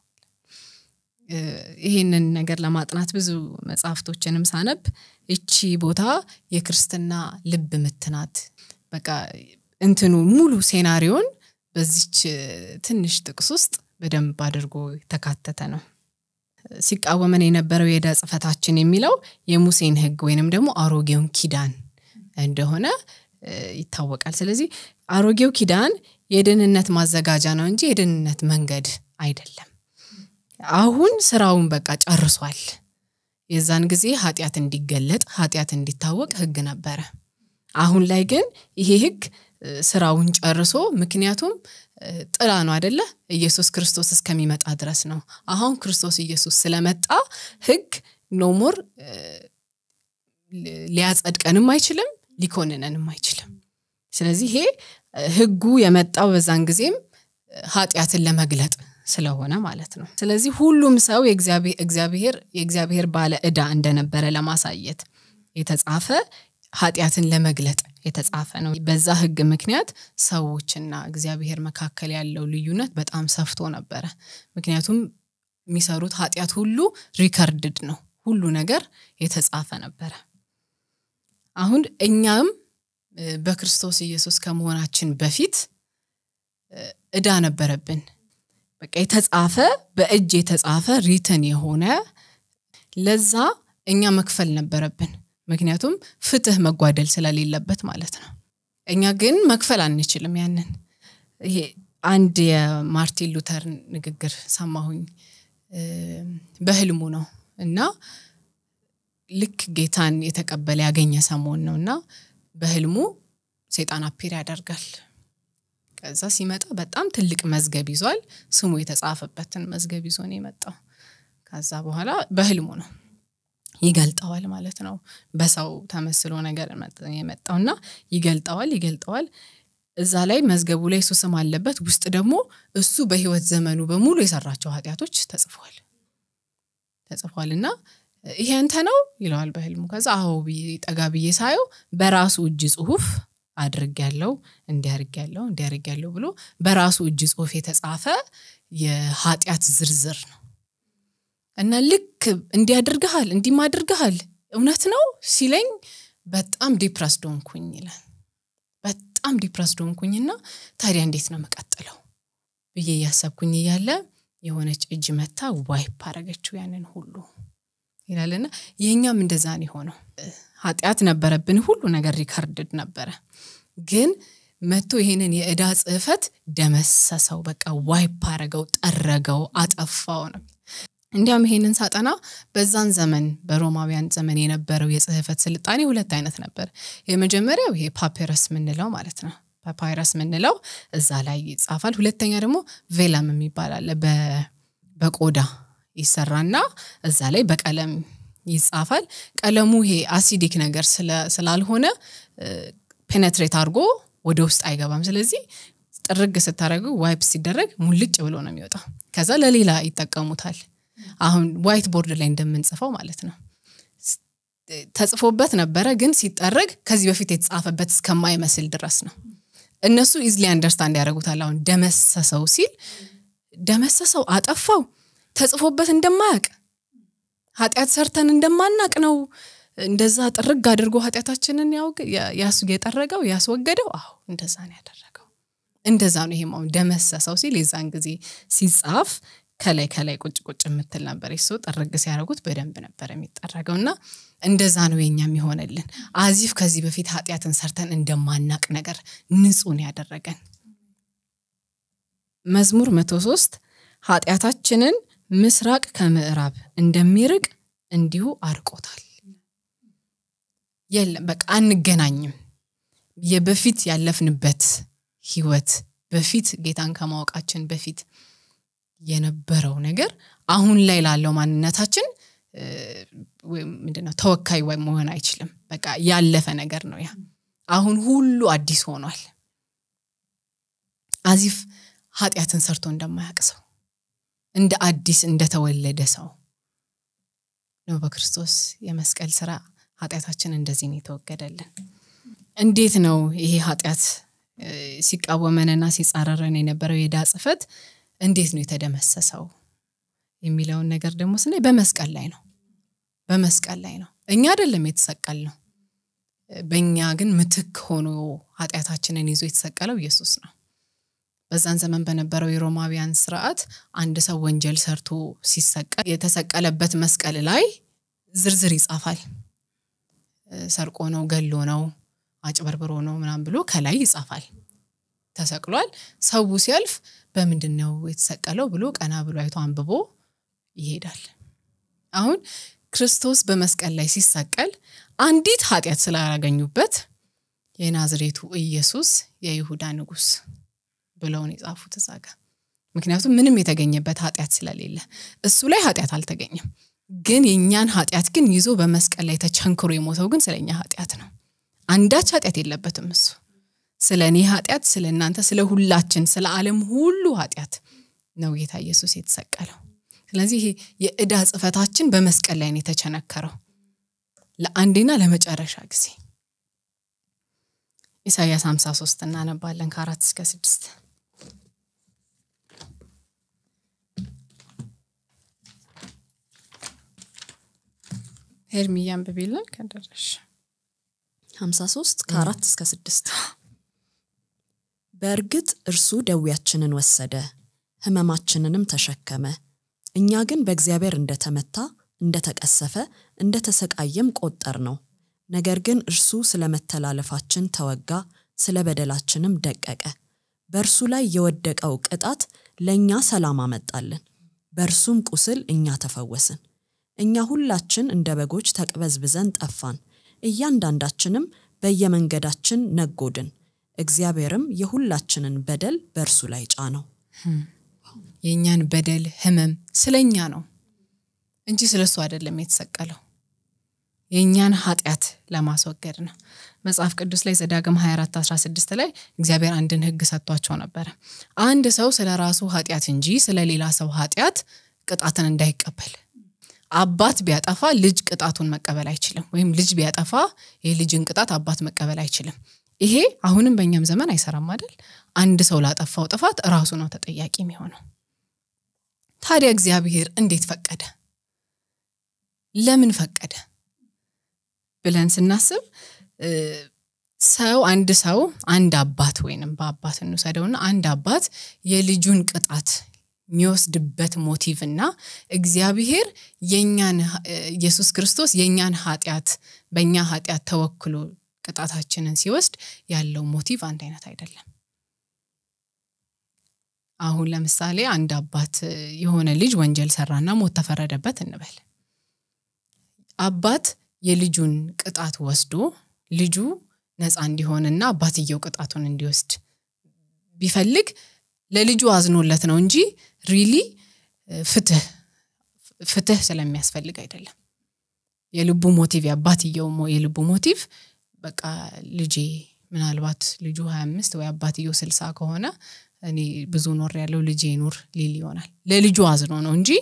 ይህንን ነገር ለማጥናት ብዙ መጽሐፍቶችንም ሳነብ እቺ ቦታ የክርስትና ልብ ምትናት። በቃ እንትኑ ሙሉ ሴናሪዮን በዚች ትንሽ ጥቅስ ውስጥ በደንብ አድርጎ የተካተተ ነው። ሲቃወመን የነበረው የዕዳ ጽሕፈታችን የሚለው የሙሴን ህግ ወይንም ደግሞ አሮጌውን ኪዳን እንደሆነ ይታወቃል። ስለዚህ አሮጌው ኪዳን የድህንነት ማዘጋጃ ነው እንጂ የድህንነት መንገድ አይደለም። አሁን ስራውን በቃ ጨርሷል። የዛን ጊዜ ኃጢአት እንዲገለጥ ኃጢአት እንዲታወቅ ህግ ነበረ። አሁን ላይ ግን ይሄ ህግ ስራውን ጨርሶ ምክንያቱም ጥላ ነው አደለ? ኢየሱስ ክርስቶስ እስከሚመጣ ድረስ ነው። አሁን ክርስቶስ ኢየሱስ ስለመጣ ህግ ኖሞር ሊያጸድቀንም አይችልም፣ ሊኮንነንም አይችልም። ስለዚህ ይሄ ህጉ የመጣው በዛን ጊዜም ኃጢአትን ለመግለጥ ስለሆነ ማለት ነው። ስለዚህ ሁሉም ሰው እግዚአብሔር የእግዚአብሔር ባለ ዕዳ እንደነበረ ለማሳየት የተጻፈ ኃጢአትን ለመግለጥ የተጻፈ ነው። በዛ ህግ ምክንያት ሰዎችና እግዚአብሔር መካከል ያለው ልዩነት በጣም ሰፍቶ ነበረ። ምክንያቱም የሚሰሩት ኃጢአት ሁሉ ሪከርድድ ነው፣ ሁሉ ነገር የተጻፈ ነበረ። አሁን እኛም በክርስቶስ ኢየሱስ ከመሆናችን በፊት ዕዳ ነበረብን። በቃ የተጻፈ በእጅ የተጻፈ ሪትን የሆነ ለዛ እኛ መክፈል ነበረብን። ምክንያቱም ፍትህ መጓደል ስለሌለበት ማለት ነው። እኛ ግን መክፈል አንችልም። ያንን ይሄ አንድ የማርቲን ሉተር ንግግር ሰማሁኝ በህልሙ ነው እና ልክ ጌታን የተቀበለ ያገኘ ሰሞን ነው እና በህልሙ ሴጣን አፒር ያደርጋል። ከዛ ሲመጣ በጣም ትልቅ መዝገብ ይዟል። ስሙ የተጻፈበትን መዝገብ ይዞ ነው የመጣው። ከዛ በኋላ በህልሙ ነው ይገልጠዋል ማለት ነው። በሰው ተመስሎ ነገር የመጣው እና ይገልጠዋል ይገልጠዋል። እዛ ላይ መዝገቡ ላይ እሱ ስም አለበት። ውስጥ ደግሞ እሱ በህይወት ዘመኑ በሙሉ የሰራቸው ኃጢአቶች ተጽፏል ተጽፏል እና ይሄ አንተ ነው ይለዋል በህልሙ። ከዛ አዎ ብዬ ጠጋ ብዬ ሳየው በራሱ እጅ ጽሁፍ አድርግ ያለው እንዲያርግ ያለው እንዲያርግ ያለው ብሎ በራሱ እጅ ጽሁፍ የተጻፈ የኃጢአት ዝርዝር ነው እና ልክ እንዲህ አድርገሃል እንዲህም አድርገሃል እውነት ነው ሲለኝ በጣም ዲፕረስድ ሆንኩኝ ይላል። በጣም ዲፕረስድ ሆንኩኝና ታዲያ እንዴት ነው መቀጥለው ብዬ እያሰብኩኝ እያለ የሆነች እጅ መታ ዋይፕ አረገችው ያንን ሁሉ ይላልና የእኛም እንደዛ ነው የሆነው። ኃጢአት ነበረብን፣ ሁሉ ነገር ሪከርድድ ነበረ። ግን መቶ ይሄንን የዕዳ ጽሕፈት ደመሰሰው፣ በቃ ዋይፕ አረገው፣ ጠረገው፣ አጠፋው ነው። እንዲያውም ይሄንን ሳጠና በዛን ዘመን በሮማውያን ዘመን የነበረው የጽህፈት ስልጣኔ ሁለት አይነት ነበር። የመጀመሪያው ይሄ ፓፒረስ ምንለው ማለት ነው። ፓፓይረስ ምንለው እዛ ላይ ይጻፋል። ሁለተኛ ደግሞ ቬለም የሚባል አለ። በቆዳ ይሰራና እዛ ላይ በቀለም ይጻፋል። ቀለሙ ይሄ አሲዲክ ነገር ስላልሆነ ፔኔትሬት አድርጎ ወደ ውስጥ አይገባም። ስለዚህ ጥርግ ስታደረገው ዋይፕ ሲደረግ ሙልጭ ብሎ ነው የሚወጣው። ከዛ ለሌላ ይጠቀሙታል። አሁን ዋይት ቦርድ ላይ እንደምንጽፈው ማለት ነው። ተጽፎበት ነበረ፣ ግን ሲጠረግ ከዚህ በፊት የተጻፈበት እስከማይመስል ድረስ ነው። እነሱ ኢዝሊ አንደርስታንድ ያደርጉታል። አሁን ደመሰሰው ሲል ደመሰሰው፣ አጠፋው፣ ተጽፎበት እንደማያውቅ ኃጢአት ሰርተን እንደማናቅ ነው እንደዛ ጥርግ አድርጎ ኃጢአታችንን የጠረገው ያስወገደው። አዎ እንደዛ ነው ያደረገው። እንደዛ ነው። ይሄም አሁን ደመሰሰው ሲል የዛን ጊዜ ሲጻፍ ከላይ ከላይ ቁጭ ቁጭ የምትል ነበር። እሱ ጥርግ ሲያደርጉት በደንብ ነበር የሚጠረገው እና እንደዛ ነው የኛ የሚሆንልን። አዚፍ ከዚህ በፊት ኃጢአትን ሰርተን እንደማናቅ ነገር ንጹን ያደረገን። መዝሙር መቶ ሶስት ኃጢአታችንን ምስራቅ ከምዕራብ እንደሚርቅ እንዲሁ አርቆታል። የለም በቃ አንገናኝም። የበፊት ያለፍንበት ህይወት በፊት ጌታን ከማወቃችን በፊት የነበረው ነገር አሁን ላይ ላለው ማንነታችን ምንድነው ተወካይ ወይ መሆን አይችልም። በቃ ያለፈ ነገር ነው ያ። አሁን ሁሉ አዲስ ሆኗል። አዚፍ ኃጢአትን ሰርቶ እንደማያውቅ ሰው እንደ አዲስ እንደተወለደ ሰው ነው በክርስቶስ የመስቀል ስራ ኃጢአታችን እንደዚህ ነው የተወገደልን። እንዴት ነው ይሄ ኃጢአት ሲቃወመንና ሲጻረረን የነበረው የዕዳ ጽሕፈት እንዴት ነው የተደመሰሰው የሚለውን ነገር ደግሞ ስናይ በመስቀል ላይ ነው። በመስቀል ላይ ነው። እኛ አይደለም የተሰቀል ነው። በእኛ ግን ምትክ ሆኖ ኃጢአታችንን ይዞ የተሰቀለው ኢየሱስ ነው። በዛን ዘመን በነበረው የሮማውያን ስርዓት አንድ ሰው ወንጀል ሰርቶ ሲሰቀል የተሰቀለበት መስቀል ላይ ዝርዝር ይጻፋል። ሰርቆ ነው፣ ገሎ ነው፣ አጭበርብሮ ነው ምናምን ብሎ ከላይ ይጻፋል። ተሰቅሏል። ሰው ሲያልፍ በምንድን ነው የተሰቀለው ብሎ ቀና ብሎ አይቶ አንብቦ ይሄዳል። አሁን ክርስቶስ በመስቀል ላይ ሲሰቀል አንዲት ኃጢአት ስላላገኙበት የናዝሬቱ ኢየሱስ የይሁዳ ንጉሥ ብለውን የጻፉት እዛ ጋ። ምክንያቱም ምንም የተገኘበት ኃጢአት ስለሌለ እሱ ላይ ኃጢአት አልተገኘም። ግን የእኛን ኃጢአት ግን ይዞ በመስቀል ላይ ተቸንክሮ የሞተው ግን ስለ እኛ ኃጢአት ነው። አንዳች ኃጢአት የለበትም እሱ ስለ እኔ ኃጢአት፣ ስለ እናንተ፣ ስለ ሁላችን፣ ስለ ዓለም ሁሉ ኃጢአት ነው ጌታ ኢየሱስ የተሰቀለው። ስለዚህ ይሄ የዕዳ ጽሕፈታችን በመስቀል ላይ ነው የተቸነከረው ለአንዴና ለመጨረሻ ጊዜ። ኢሳያስ 53 እናነባለን ከአራት እስከ ስድስት ሄርሚ አንብቢልን ከደረሽ 53 ከአራት እስከ ስድስት በእርግጥ እርሱ ደዌያችንን ወሰደ ሕመማችንንም ተሸከመ። እኛ ግን በእግዚአብሔር እንደተመታ እንደተቀሰፈ እንደተሰቃየም ቆጠር ነው። ነገር ግን እርሱ ስለ መተላለፋችን ተወጋ፣ ስለ በደላችንም ደቀቀ። በእርሱ ላይ የወደቀው ቅጣት ለእኛ ሰላም አመጣልን፣ በእርሱም ቁስል እኛ ተፈወስን። እኛ ሁላችን እንደ በጎች ተቅበዝብዘን ጠፋን፣ እያንዳንዳችንም በየመንገዳችን ነጎድን። እግዚአብሔርም የሁላችንን በደል በእርሱ ላይ ጫነው። የእኛን በደል ህመም ስለ እኛ ነው እንጂ ስለ እሱ አይደለም የተሰቀለው። የእኛን ኃጢአት ለማስወገድ ነው። መጽሐፍ ቅዱስ ላይ ዘዳግም 24 16 ላይ እግዚአብሔር አንድን ህግ ሰጥቷቸው ነበረ። አንድ ሰው ስለ ራሱ ኃጢአት እንጂ ስለ ሌላ ሰው ኃጢአት ቅጣትን እንዳይቀበል። አባት ቢያጠፋ ልጅ ቅጣቱን መቀበል አይችልም። ወይም ልጅ ቢያጠፋ የልጅን ቅጣት አባት መቀበል አይችልም። ይሄ አሁንም በእኛም ዘመን አይሰራም አይደል? አንድ ሰው ላጠፋው ጥፋት ራሱ ነው ተጠያቂ የሚሆነው። ታዲያ እግዚአብሔር እንዴት ፈቀደ? ለምን ፈቀደ ብለን ስናስብ ሰው አንድ ሰው አንድ አባት ወይንም በአባት እንውሰደውና አንድ አባት የልጁን ቅጣት የሚወስድበት ሞቲቭ እና እግዚአብሔር የኛን ኢየሱስ ክርስቶስ የእኛን ኃጢአት በእኛ ኃጢአት ተወክሎ ቅጣታችንን ሲወስድ ያለው ሞቲቭ አንድ አይነት አይደለም። አሁን ለምሳሌ አንድ አባት የሆነ ልጅ ወንጀል ሰራና ሞት ተፈረደበት እንበል። አባት የልጁን ቅጣት ወስዶ ልጁ ነፃ እንዲሆንና አባትየው ቅጣቱን እንዲወስድ ቢፈልግ ለልጁ አዝኖለት ነው እንጂ ሪሊ ፍትህ ፍትህ ስለሚያስፈልግ አይደለም። የልቡ ሞቲቭ የአባትየው የልቡ ሞቲቭ በቃ ልጄ ምናልባት ልጁ ሀያ አምስት ወይ አባትየው ስልሳ ከሆነ እኔ ብዙ ኖር ያለው ልጄ ኑር ሊል ይሆናል። ለልጁ አዝኖ ነው እንጂ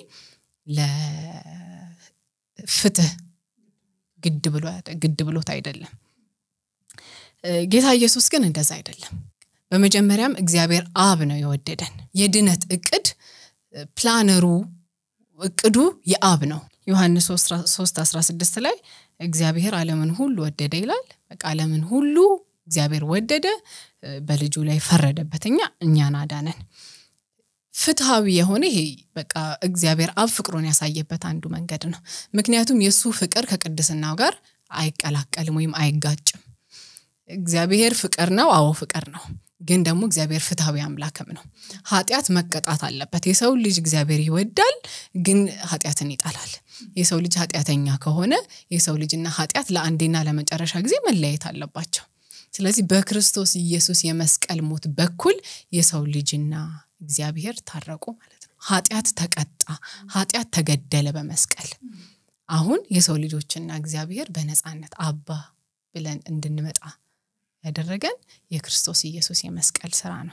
ለፍትህ ግድ ብሎ ግድ ብሎት አይደለም። ጌታ ኢየሱስ ግን እንደዛ አይደለም። በመጀመሪያም እግዚአብሔር አብ ነው የወደደን። የድነት እቅድ ፕላነሩ እቅዱ የአብ ነው። ዮሐንስ 3 16 ላይ እግዚአብሔር ዓለምን ሁሉ ወደደ ይላል። በቃ ዓለምን ሁሉ እግዚአብሔር ወደደ፣ በልጁ ላይ ፈረደበት፣ እኛ እኛን አዳነን። ፍትሃዊ የሆነ ይሄ በቃ እግዚአብሔር አብ ፍቅሩን ያሳየበት አንዱ መንገድ ነው። ምክንያቱም የእሱ ፍቅር ከቅድስናው ጋር አይቀላቀልም ወይም አይጋጭም። እግዚአብሔር ፍቅር ነው። አዎ ፍቅር ነው። ግን ደግሞ እግዚአብሔር ፍትሐዊ አምላክም ነው። ኃጢአት መቀጣት አለበት። የሰው ልጅ እግዚአብሔር ይወዳል፣ ግን ኃጢአትን ይጠላል። የሰው ልጅ ኃጢአተኛ ከሆነ የሰው ልጅና ኃጢአት ለአንዴና ለመጨረሻ ጊዜ መለየት አለባቸው። ስለዚህ በክርስቶስ ኢየሱስ የመስቀል ሞት በኩል የሰው ልጅና እግዚአብሔር ታረቁ ማለት ነው። ኃጢአት ተቀጣ፣ ኃጢአት ተገደለ በመስቀል። አሁን የሰው ልጆችና እግዚአብሔር በነፃነት አባ ብለን እንድንመጣ ያደረገን የክርስቶስ ኢየሱስ የመስቀል ስራ ነው።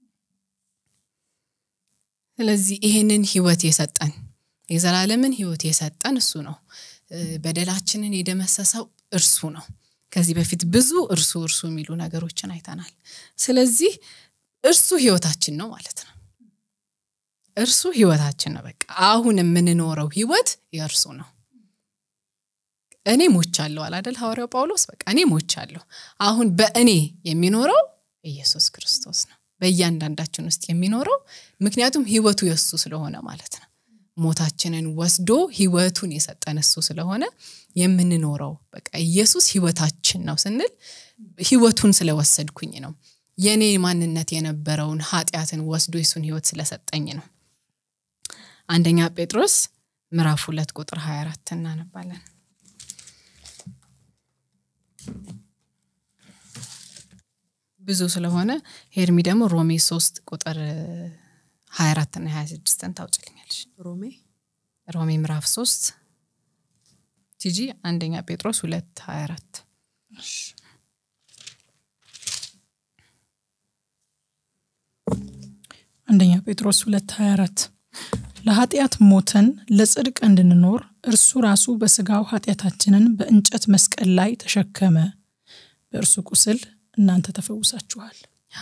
ስለዚህ ይሄንን ህይወት የሰጠን የዘላለምን ህይወት የሰጠን እሱ ነው። በደላችንን የደመሰሰው እርሱ ነው። ከዚህ በፊት ብዙ እርሱ እርሱ የሚሉ ነገሮችን አይተናል። ስለዚህ እርሱ ህይወታችን ነው ማለት ነው። እርሱ ህይወታችን ነው። በቃ አሁን የምንኖረው ህይወት የእርሱ ነው። እኔ ሞቻለሁ አላደል ሐዋርያው ጳውሎስ በቃ እኔ ሞቻለሁ። አሁን በእኔ የሚኖረው ኢየሱስ ክርስቶስ ነው በእያንዳንዳችን ውስጥ የሚኖረው ምክንያቱም ህይወቱ የእሱ ስለሆነ ማለት ነው። ሞታችንን ወስዶ ህይወቱን የሰጠን እሱ ስለሆነ የምንኖረው በቃ ኢየሱስ ህይወታችን ነው ስንል ህይወቱን ስለወሰድኩኝ ነው። የእኔ ማንነት የነበረውን ኃጢአትን ወስዶ የሱን ህይወት ስለሰጠኝ ነው። አንደኛ ጴጥሮስ ምዕራፍ ሁለት ቁጥር 24 እናነባለን። ብዙ ስለሆነ ሄርሚ ደግሞ ሮሜ ሶስት ቁጥር 24 እና 26ን ታውጭልኛለች። ሮሜ ሮሜ ምዕራፍ ሶስት ቲጂ አንደኛ ጴጥሮስ ሁለት 24 አንደኛ ጴጥሮስ ሁለት 24 ለኃጢአት ሞተን ለጽድቅ እንድንኖር እርሱ ራሱ በስጋው ኃጢአታችንን በእንጨት መስቀል ላይ ተሸከመ። በእርሱ ቁስል እናንተ ተፈውሳችኋል።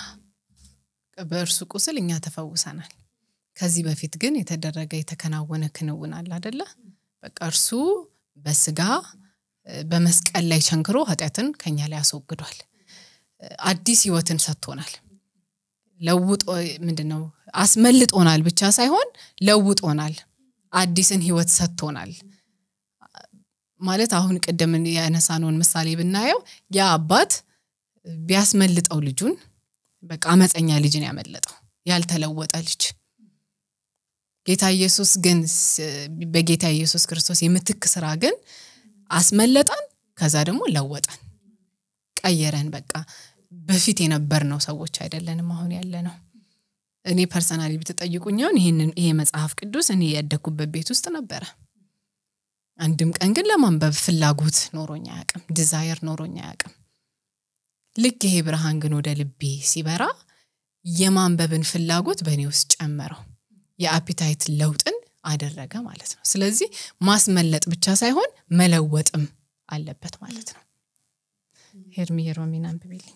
በእርሱ ቁስል እኛ ተፈውሰናል። ከዚህ በፊት ግን የተደረገ የተከናወነ ክንውን አለ አደለ? በቃ እርሱ በስጋ በመስቀል ላይ ቸንክሮ ኃጢአትን ከኛ ላይ አስወግዷል። አዲስ ህይወትን ሰጥቶናል። ለውጦ ምንድን ነው አስመልጦናል ብቻ ሳይሆን ለውጦናል። አዲስን ህይወት ሰጥቶናል። ማለት አሁን ቅድም ያነሳነውን ምሳሌ ብናየው ያ አባት ቢያስመልጠው ልጁን በቃ አመፀኛ ልጅን ያመለጠው ያልተለወጠ ልጅ ጌታ ኢየሱስ ግን በጌታ ኢየሱስ ክርስቶስ የምትክ ስራ ግን አስመለጠን፣ ከዛ ደግሞ ለወጠን፣ ቀየረን። በቃ በፊት የነበርነው ሰዎች አይደለንም አሁን ያለ ነው። እኔ ፐርሰናሊ ብትጠይቁኝ አሁን ይህንን ይሄ መጽሐፍ ቅዱስ እኔ ያደግኩበት ቤት ውስጥ ነበረ። አንድም ቀን ግን ለማንበብ ፍላጎት ኖሮኝ አያውቅም፣ ዲዛየር ኖሮኝ አያውቅም። ልክ ይሄ ብርሃን ግን ወደ ልቤ ሲበራ የማንበብን ፍላጎት በእኔ ውስጥ ጨመረው። የአፒታይት ለውጥን አደረገ ማለት ነው። ስለዚህ ማስመለጥ ብቻ ሳይሆን መለወጥም አለበት ማለት ነው። ሄርሚ ሮሚን አንብቤልኝ።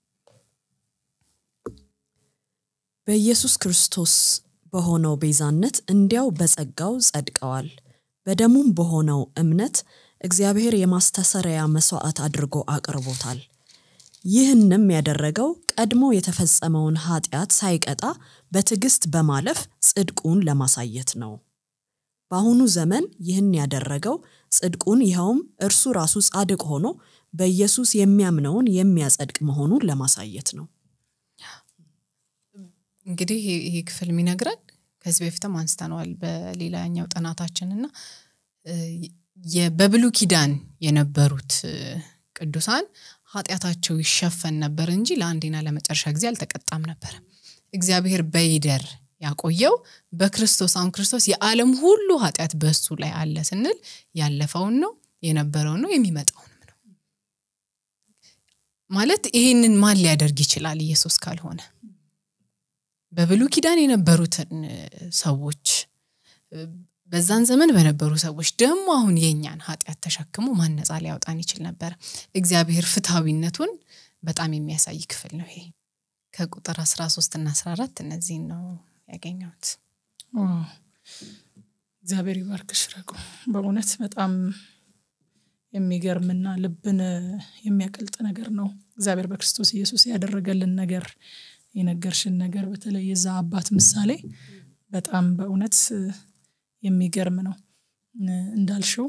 በኢየሱስ ክርስቶስ በሆነው ቤዛነት እንዲያው በጸጋው ጸድቀዋል። በደሙም በሆነው እምነት እግዚአብሔር የማስተሰረያ መስዋዕት አድርጎ አቅርቦታል። ይህንም ያደረገው ቀድሞ የተፈጸመውን ኃጢአት ሳይቀጣ በትዕግስት በማለፍ ጽድቁን ለማሳየት ነው። በአሁኑ ዘመን ይህን ያደረገው ጽድቁን ይኸውም እርሱ ራሱ ጻድቅ ሆኖ በኢየሱስ የሚያምነውን የሚያጸድቅ መሆኑን ለማሳየት ነው። እንግዲህ ይሄ- ይሄ ክፍል የሚነግረን ከዚህ በፊትም አንስተነዋል በሌላኛው ጥናታችን እና እ፣ የ- በብሉይ ኪዳን የነበሩት እ፣ ቅዱሳን ኃጢአታቸው ይሸፈን ነበር እንጂ ለአንዴና ለመጨረሻ ጊዜ አልተቀጣም ነበር። እግዚአብሔር በይደር ያቆየው በክርስቶስ አሁን ክርስቶስ የዓለም ሁሉ ኃጢአት በሱ ላይ አለ ስንል ያለፈውን ነው የነበረውን ነው የሚመጣውንም ነው ማለት ይሄንን ማን ሊያደርግ ይችላል ኢየሱስ ካልሆነ በብሉይ ኪዳን የነበሩትን እ፣ ሰዎች እ፣ በዛን ዘመን በነበሩ ሰዎች ደግሞ አሁን የእኛን ኃጢአት ተሸክሞ ማን ነፃ ሊያወጣን ይችል ነበር እግዚአብሔር ፍትሐዊነቱን በጣም የሚያሳይ ክፍል ነው ይሄ ከቁጥር 13 እና 14 እነዚህን ነው ያገኘሁት ዋው! እግዚአብሔር ይባርክሽ ረቁ። በእውነት በጣም የሚገርምና ልብን የሚያቀልጥ ነገር ነው። እግዚአብሔር በክርስቶስ ኢየሱስ ያደረገልን ነገር የነገርሽን ነገር በተለይ የዛ አባት ምሳሌ በጣም በእውነት የሚገርም ነው። እንዳልሽው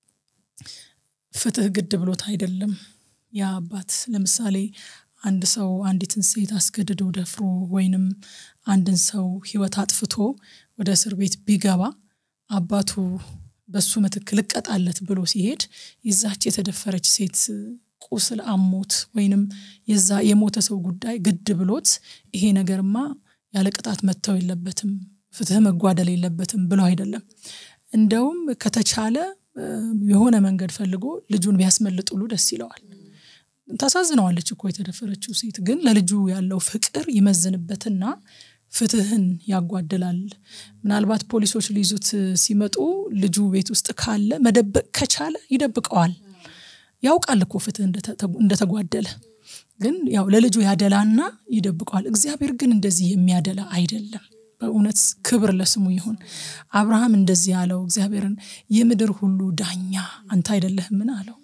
ፍትህ ግድ ብሎት አይደለም ያ አባት ለምሳሌ አንድ ሰው አንዲትን ሴት አስገድዶ ደፍሮ ወይንም አንድን ሰው ህይወት አጥፍቶ ወደ እስር ቤት ቢገባ አባቱ በሱ ምትክ ልቀጣለት ብሎ ሲሄድ የዛች የተደፈረች ሴት ቁስል አሞት ወይንም የዛ የሞተ ሰው ጉዳይ ግድ ብሎት ይሄ ነገርማ ያለ ቅጣት መተው የለበትም ፍትህ መጓደል የለበትም ብሎ አይደለም እንደውም ከተቻለ እ፣ የሆነ መንገድ ፈልጎ ልጁን ቢያስመልጥ ሁሉ ደስ ይለዋል ታሳዝነዋለች እኮ የተደፈረችው ሴት ግን ለልጁ ያለው ፍቅር ይመዝንበትና ፍትህን ያጓድላል ምናልባት ፖሊሶች ሊይዙት ሲመጡ ልጁ ቤት ውስጥ ካለ መደበቅ ከቻለ ይደብቀዋል ያውቃል እኮ ፍትህ እንደተ- እንደተጓደለ ግን ያው ለልጁ ያደላና ይደብቀዋል እግዚአብሔር ግን እንደዚህ የሚያደላ አይደለም በእውነት ክብር ለስሙ ይሁን አብርሃም እንደዚህ ያለው እግዚአብሔርን የምድር ሁሉ ዳኛ አንተ አይደለህምን አለው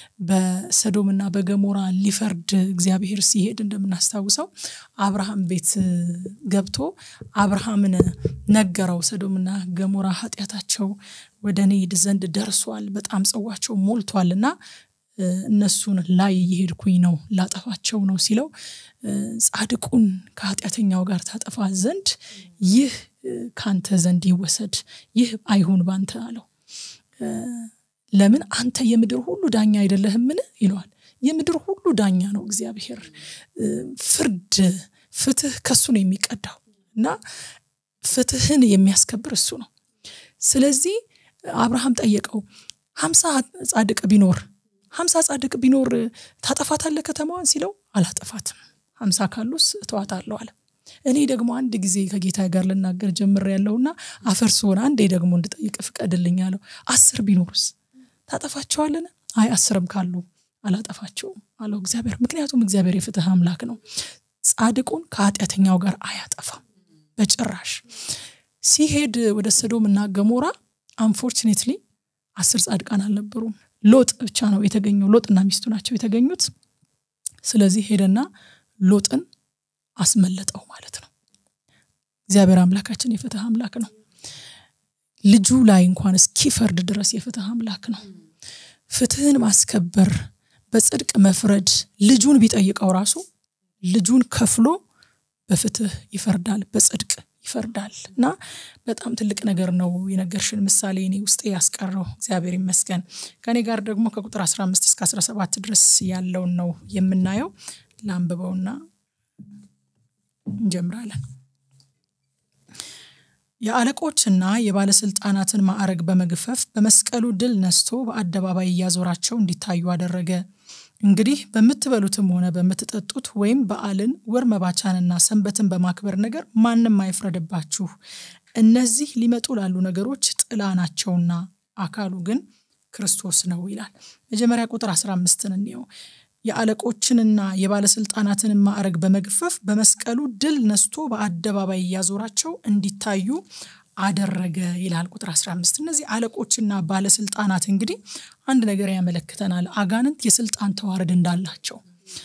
በሰዶምና በገሞራ ሊፈርድ እግዚአብሔር ሲሄድ እንደምናስታውሰው አብርሃም ቤት ገብቶ አብርሃምን ነገረው ሰዶምና ገሞራ ኃጢአታቸው ወደ እኔ ዘንድ ደርሷል በጣም ጽዋቸው ሞልቷል እና እ፣ እነሱን ላይ እየሄድኩኝ ነው ላጠፋቸው ነው ሲለው እ፣ ጻድቁን ከኃጢአተኛው ጋር ታጠፋ ዘንድ ይህ እ፣ ካንተ ዘንድ ይወሰድ ይህ አይሁን ባንተ አለው እ፣ ለምን አንተ የምድር ሁሉ ዳኛ አይደለህምን ይለዋል የምድር ሁሉ ዳኛ ነው እግዚአብሔር እ፣ ፍርድ ፍትህ ከሱ ነው የሚቀዳው እና ፍትህን የሚያስከብር እሱ ነው ስለዚህ አብርሃም ጠየቀው ሀምሳ ጻድቅ ቢኖር ሀምሳ ጻድቅ ቢኖር ታጠፋታለህ ከተማዋን ሲለው አላጠፋትም ሀምሳ ካሉስ እተዋታለሁ አለ እኔ ደግሞ አንድ ጊዜ ከጌታ ጋር ልናገር ጀምር ያለውና አፈር ስሆን አንዴ ደግሞ እንድጠይቅ ፍቀድልኝ አለው አስር ቢኖሩስ ታጠፋቸዋለን አይ አስርም ካሉ አላጠፋቸውም አለው እግዚአብሔር ምክንያቱም እግዚአብሔር የፍትህ አምላክ ነው ጻድቁን ከኃጢአተኛው ጋር አያጠፋም በጭራሽ ሲሄድ ወደ ሰዶም እና ገሞራ አንፎርችኔትሊ አስር ጻድቃን አልነበሩም ሎጥ ብቻ ነው የተገኘው ሎጥና ሚስቱ ናቸው የተገኙት ስለዚህ ሄደና ሎጥን አስመለጠው ማለት ነው እግዚአብሔር አምላካችን የፍትህ አምላክ ነው ልጁ ላይ እንኳን እስኪፈርድ ድረስ የፍትህ አምላክ ነው ፍትህን ማስከበር በጽድቅ መፍረድ ልጁን ቢጠይቀው ራሱ ልጁን ከፍሎ በፍትህ ይፈርዳል በጽድቅ ይፈርዳል እና በጣም ትልቅ ነገር ነው የነገርሽን ምሳሌ እኔ ውስጤ ያስቀረው እግዚአብሔር ይመስገን ከኔ ጋር ደግሞ ከቁጥር 15 እስከ 17 ድረስ ያለውን ነው የምናየው ለአንብበውና እንጀምራለን የአለቆችና የባለስልጣናትን ማዕረግ በመግፈፍ በመስቀሉ ድል ነስቶ በአደባባይ እያዞራቸው እንዲታዩ አደረገ እንግዲህ በምትበሉትም ሆነ በምትጠጡት ወይም በዓልን ወር መባቻንና ሰንበትን በማክበር ነገር ማንም አይፍረድባችሁ እነዚህ ሊመጡ ላሉ ነገሮች ጥላ ናቸውና አካሉ ግን ክርስቶስ ነው ይላል መጀመሪያ ቁጥር 15 እንየው የአለቆችንና የባለስልጣናትን ማዕረግ በመግፈፍ በመስቀሉ ድል ነስቶ በአደባባይ እያዞራቸው እንዲታዩ አደረገ ይላል ቁጥር 15 እነዚህ አለቆችና ባለስልጣናት እንግዲህ አንድ ነገር ያመለክተናል አጋንንት የስልጣን ተዋረድ እንዳላቸው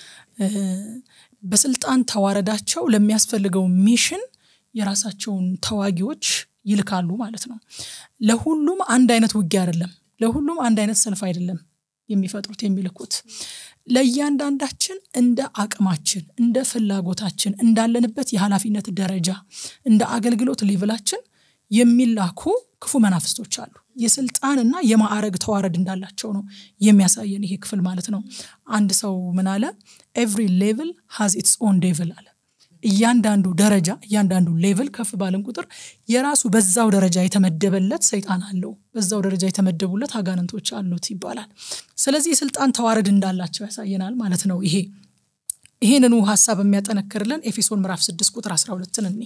በስልጣን ተዋረዳቸው ለሚያስፈልገው ሚሽን የራሳቸውን ተዋጊዎች ይልካሉ ማለት ነው ለሁሉም አንድ አይነት ውጊያ አይደለም ለሁሉም አንድ አይነት ሰልፍ አይደለም የሚፈጥሩት የሚልኩት ለእያንዳንዳችን እንደ አቅማችን እንደ ፍላጎታችን እንዳለንበት የኃላፊነት ደረጃ እንደ አገልግሎት ሌቭላችን የሚላኩ ክፉ መናፍስቶች አሉ የስልጣንና የማዕረግ ተዋረድ እንዳላቸው ነው የሚያሳየን ይሄ ክፍል ማለት ነው አንድ ሰው ምን አለ ኤቭሪ ሌቭል ሃዝ ኢትስ ኦን ዴቭል አለ እያንዳንዱ ደረጃ እያንዳንዱ ሌቭል ከፍ ባልን ቁጥር የራሱ በዛው ደረጃ የተመደበለት ሰይጣን አለው በዛው ደረጃ የተመደቡለት አጋንንቶች አሉት ይባላል ስለዚህ የስልጣን ተዋረድ እንዳላቸው ያሳየናል ማለት ነው ይሄ ይሄንኑ ሀሳብ የሚያጠነክርልን ኤፌሶን ምዕራፍ 6 ቁጥር 12 እኔ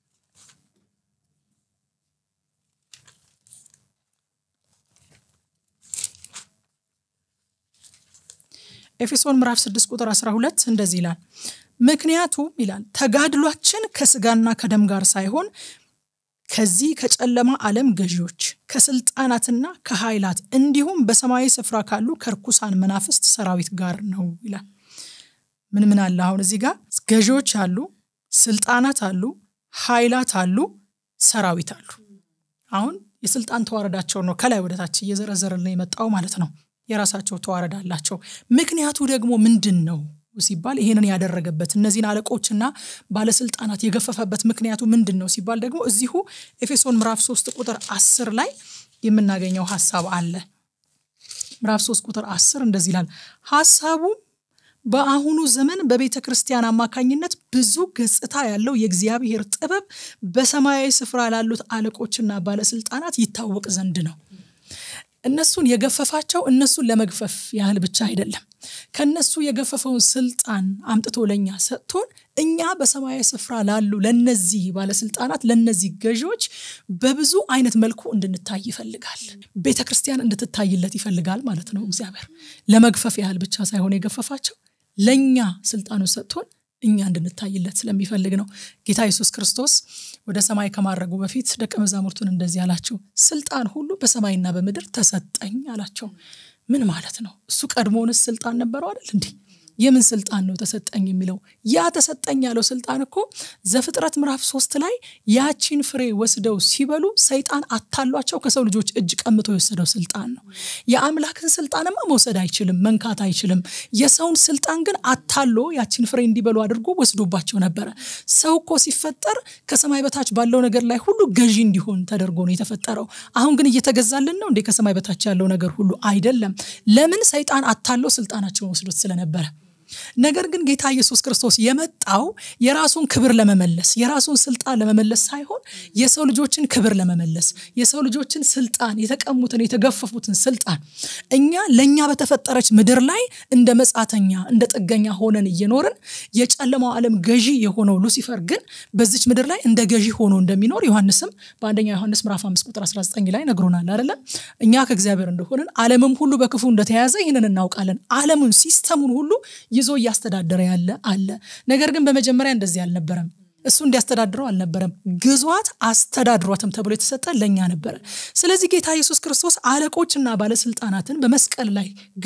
ኤፌሶን ምዕራፍ 6 ቁጥር 12 እንደዚህ ይላል ምክንያቱም ይላል ተጋድሏችን ከስጋና ከደም ጋር ሳይሆን ከዚህ ከጨለማ ዓለም ገዢዎች ከስልጣናትና ከኃይላት እንዲሁም በሰማያዊ ስፍራ ካሉ ከርኩሳን መናፍስት ሰራዊት ጋር ነው ይላል ምን ምን አለ አሁን እዚህ ጋር ገዢዎች አሉ ስልጣናት አሉ ኃይላት አሉ ሰራዊት አሉ አሁን የስልጣን ተዋረዳቸው ነው ከላይ ወደታች እየዘረዘረልን የመጣው ማለት ነው የራሳቸው ተዋረድ አላቸው ምክንያቱ ደግሞ ምንድን ነው ሲባል ይሄንን ያደረገበት እነዚህን አለቆችና ባለስልጣናት የገፈፈበት ምክንያቱ ምንድን ነው ሲባል ደግሞ እዚሁ ኤፌሶን ምዕራፍ 3 ቁጥር 10 ላይ የምናገኘው ሀሳብ አለ ምዕራፍ 3 ቁጥር 10 እንደዚህ ይላል ሀሳቡም በአሁኑ ዘመን በቤተ ክርስቲያን አማካኝነት ብዙ ገጽታ ያለው የእግዚአብሔር ጥበብ በሰማያዊ ስፍራ ላሉት አለቆችና ባለስልጣናት ይታወቅ ዘንድ ነው እነሱን የገፈፋቸው እነሱን ለመግፈፍ ያህል ብቻ አይደለም ከነሱ የገፈፈውን ስልጣን አምጥቶ ለእኛ ሰጥቶን እኛ በሰማያዊ ስፍራ ላሉ ለነዚህ ባለስልጣናት ለነዚህ ገዢዎች በብዙ አይነት መልኩ እንድንታይ ይፈልጋል ቤተ ክርስቲያን እንድትታይለት ይፈልጋል ማለት ነው እግዚአብሔር ለመግፈፍ ያህል ብቻ ሳይሆን የገፈፋቸው ለእኛ ስልጣኑ ሰጥቶን እኛ እንድንታይለት ስለሚፈልግ ነው ጌታ ኢየሱስ ክርስቶስ ወደ ሰማይ ከማድረጉ በፊት ደቀ መዛሙርቱን እንደዚህ አላቸው ስልጣን ሁሉ በሰማይና በምድር ተሰጠኝ አላቸው ምን ማለት ነው እሱ ቀድሞውንስ ስልጣን ነበረው አይደል እንዲህ የምን ስልጣን ነው ተሰጠኝ የሚለው ያ ተሰጠኝ ያለው ስልጣን እኮ ዘፍጥረት ምዕራፍ ሶስት ላይ ያቺን ፍሬ ወስደው ሲበሉ ሰይጣን አታሏቸው ከሰው ልጆች እጅ ቀምቶ የወሰደው ስልጣን ነው የአምላክን ስልጣንማ መውሰድ አይችልም መንካት አይችልም የሰውን ስልጣን ግን አታሎ ያቺን ፍሬ እንዲበሉ አድርጎ ወስዶባቸው ነበረ ሰው እኮ ሲፈጠር ከሰማይ በታች ባለው ነገር ላይ ሁሉ ገዢ እንዲሆን ተደርጎ ነው የተፈጠረው አሁን ግን እየተገዛልን ነው እንዴ ከሰማይ በታች ያለው ነገር ሁሉ አይደለም ለምን ሰይጣን አታሎ ስልጣናቸውን ወስዶት ስለነበረ ነገር ግን ጌታ ኢየሱስ ክርስቶስ የመጣው የራሱን ክብር ለመመለስ የራሱን ስልጣን ለመመለስ ሳይሆን የሰው ልጆችን ክብር ለመመለስ የሰው ልጆችን ስልጣን የተቀሙትን የተገፈፉትን ስልጣን እኛ ለእኛ በተፈጠረች ምድር ላይ እንደ መጻተኛ እንደ ጥገኛ ሆነን እየኖርን የጨለማው ዓለም ገዢ የሆነው ሉሲፈር ግን በዚች ምድር ላይ እንደ ገዢ ሆኖ እንደሚኖር ዮሐንስም በአንደኛ ዮሐንስ ምዕራፍ 5 ቁጥር 19 ላይ ነግሮናል አይደለ እኛ ከእግዚአብሔር እንደሆንን ዓለምም ሁሉ በክፉ እንደተያዘ ይህንን እናውቃለን ዓለሙን ሲስተሙን ሁሉ ይዞ እያስተዳደረ ያለ አለ ነገር ግን በመጀመሪያ እንደዚህ አልነበረም እሱ እንዲያስተዳድረው አልነበረም ግዟት አስተዳድሯትም ተብሎ የተሰጠ ለእኛ ነበረ ስለዚህ ጌታ ኢየሱስ ክርስቶስ አለቆችና ባለስልጣናትን በመስቀል ላይ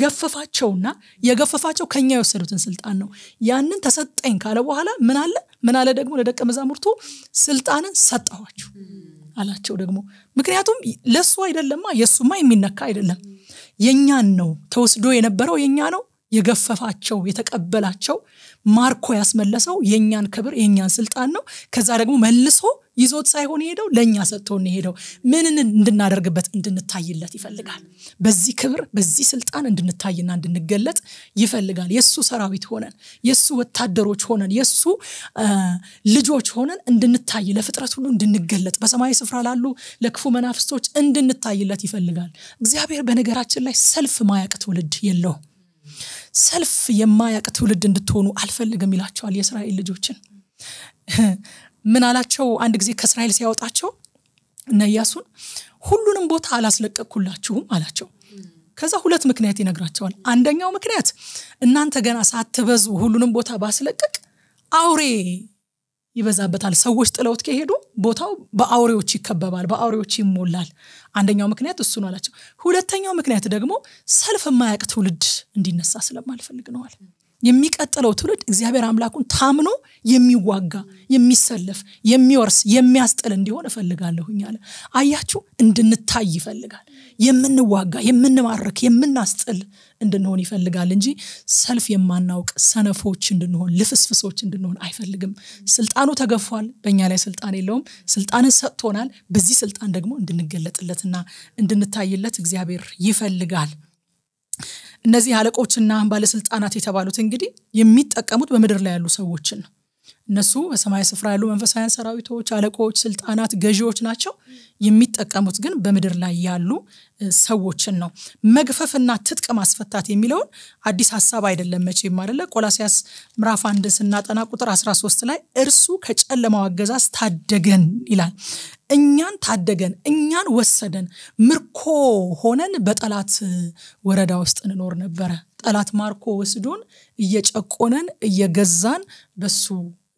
ገፈፋቸውና የገፈፋቸው ከኛ የወሰዱትን ስልጣን ነው ያንን ተሰጠኝ ካለ በኋላ ምን አለ ምን አለ ደግሞ ለደቀ መዛሙርቱ ስልጣንን ሰጠኋችሁ አላቸው ደግሞ ምክንያቱም ለእሱ አይደለማ የእሱማ የሚነካ አይደለም የእኛን ነው ተወስዶ የነበረው የእኛ ነው የገፈፋቸው የተቀበላቸው ማርኮ ያስመለሰው የእኛን ክብር የእኛን ስልጣን ነው ከዛ ደግሞ መልሶ ይዞት ሳይሆን የሄደው ለእኛ ሰጥቶን የሄደው ምንን እንድናደርግበት እንድንታይለት ይፈልጋል በዚህ ክብር በዚህ ስልጣን እንድንታይና እንድንገለጥ ይፈልጋል የእሱ ሰራዊት ሆነን የእሱ ወታደሮች ሆነን የእሱ ልጆች ሆነን እንድንታይ ለፍጥረት ሁሉ እንድንገለጥ በሰማያዊ ስፍራ ላሉ ለክፉ መናፍስቶች እንድንታይለት ይፈልጋል እግዚአብሔር በነገራችን ላይ ሰልፍ ማያቅ ትውልድ የለውም ሰልፍ የማያቅ ትውልድ እንድትሆኑ አልፈልግም ይላቸዋል የእስራኤል ልጆችን ምን አላቸው አንድ ጊዜ ከእስራኤል ሲያወጣቸው እነ ኢያሱን ሁሉንም ቦታ አላስለቀቅኩላችሁም አላቸው ከዛ ሁለት ምክንያት ይነግራቸዋል አንደኛው ምክንያት እናንተ ገና ሳትበዙ ሁሉንም ቦታ ባስለቀቅ አውሬ ይበዛበታል ሰዎች ጥለውት ከሄዱ ቦታው በአውሬዎች ይከበባል በአውሬዎች ይሞላል አንደኛው ምክንያት እሱ ነው አላቸው ሁለተኛው ምክንያት ደግሞ ሰልፍ የማያቅ ትውልድ እንዲነሳ ስለማልፈልግ ነዋል የሚቀጥለው ትውልድ እግዚአብሔር አምላኩን ታምኖ የሚዋጋ የሚሰለፍ የሚወርስ የሚያስጥል እንዲሆን እፈልጋለሁኝ አለ አያችሁ እንድንታይ ይፈልጋል የምንዋጋ የምንማርክ የምናስጥል እንድንሆን ይፈልጋል እንጂ ሰልፍ የማናውቅ ሰነፎች እንድንሆን ልፍስፍሶች እንድንሆን አይፈልግም ስልጣኑ ተገፏል በእኛ ላይ ስልጣን የለውም ስልጣንን ሰጥቶናል በዚህ ስልጣን ደግሞ እንድንገለጥለትና እንድንታይለት እግዚአብሔር ይፈልጋል እነዚህ አለቆችና ባለስልጣናት የተባሉት እንግዲህ የሚጠቀሙት በምድር ላይ ያሉ ሰዎችን ነው እነሱ በሰማይ ስፍራ ያሉ መንፈሳውያን ሰራዊቶች አለቆች ስልጣናት ገዢዎች ናቸው የሚጠቀሙት ግን በምድር ላይ ያሉ ሰዎችን ነው መግፈፍና ትጥቅ ማስፈታት የሚለውን አዲስ ሀሳብ አይደለም መቼም አይደለ ቆላሲያስ ምራፍ አንድን ስናጠና ቁጥር 13 ላይ እርሱ ከጨለማው አገዛዝ ታደገን ይላል እኛን ታደገን እኛን ወሰደን ምርኮ ሆነን በጠላት ወረዳ ውስጥ እንኖር ነበረ ጠላት ማርኮ ወስዶን እየጨቆነን እየገዛን በሱ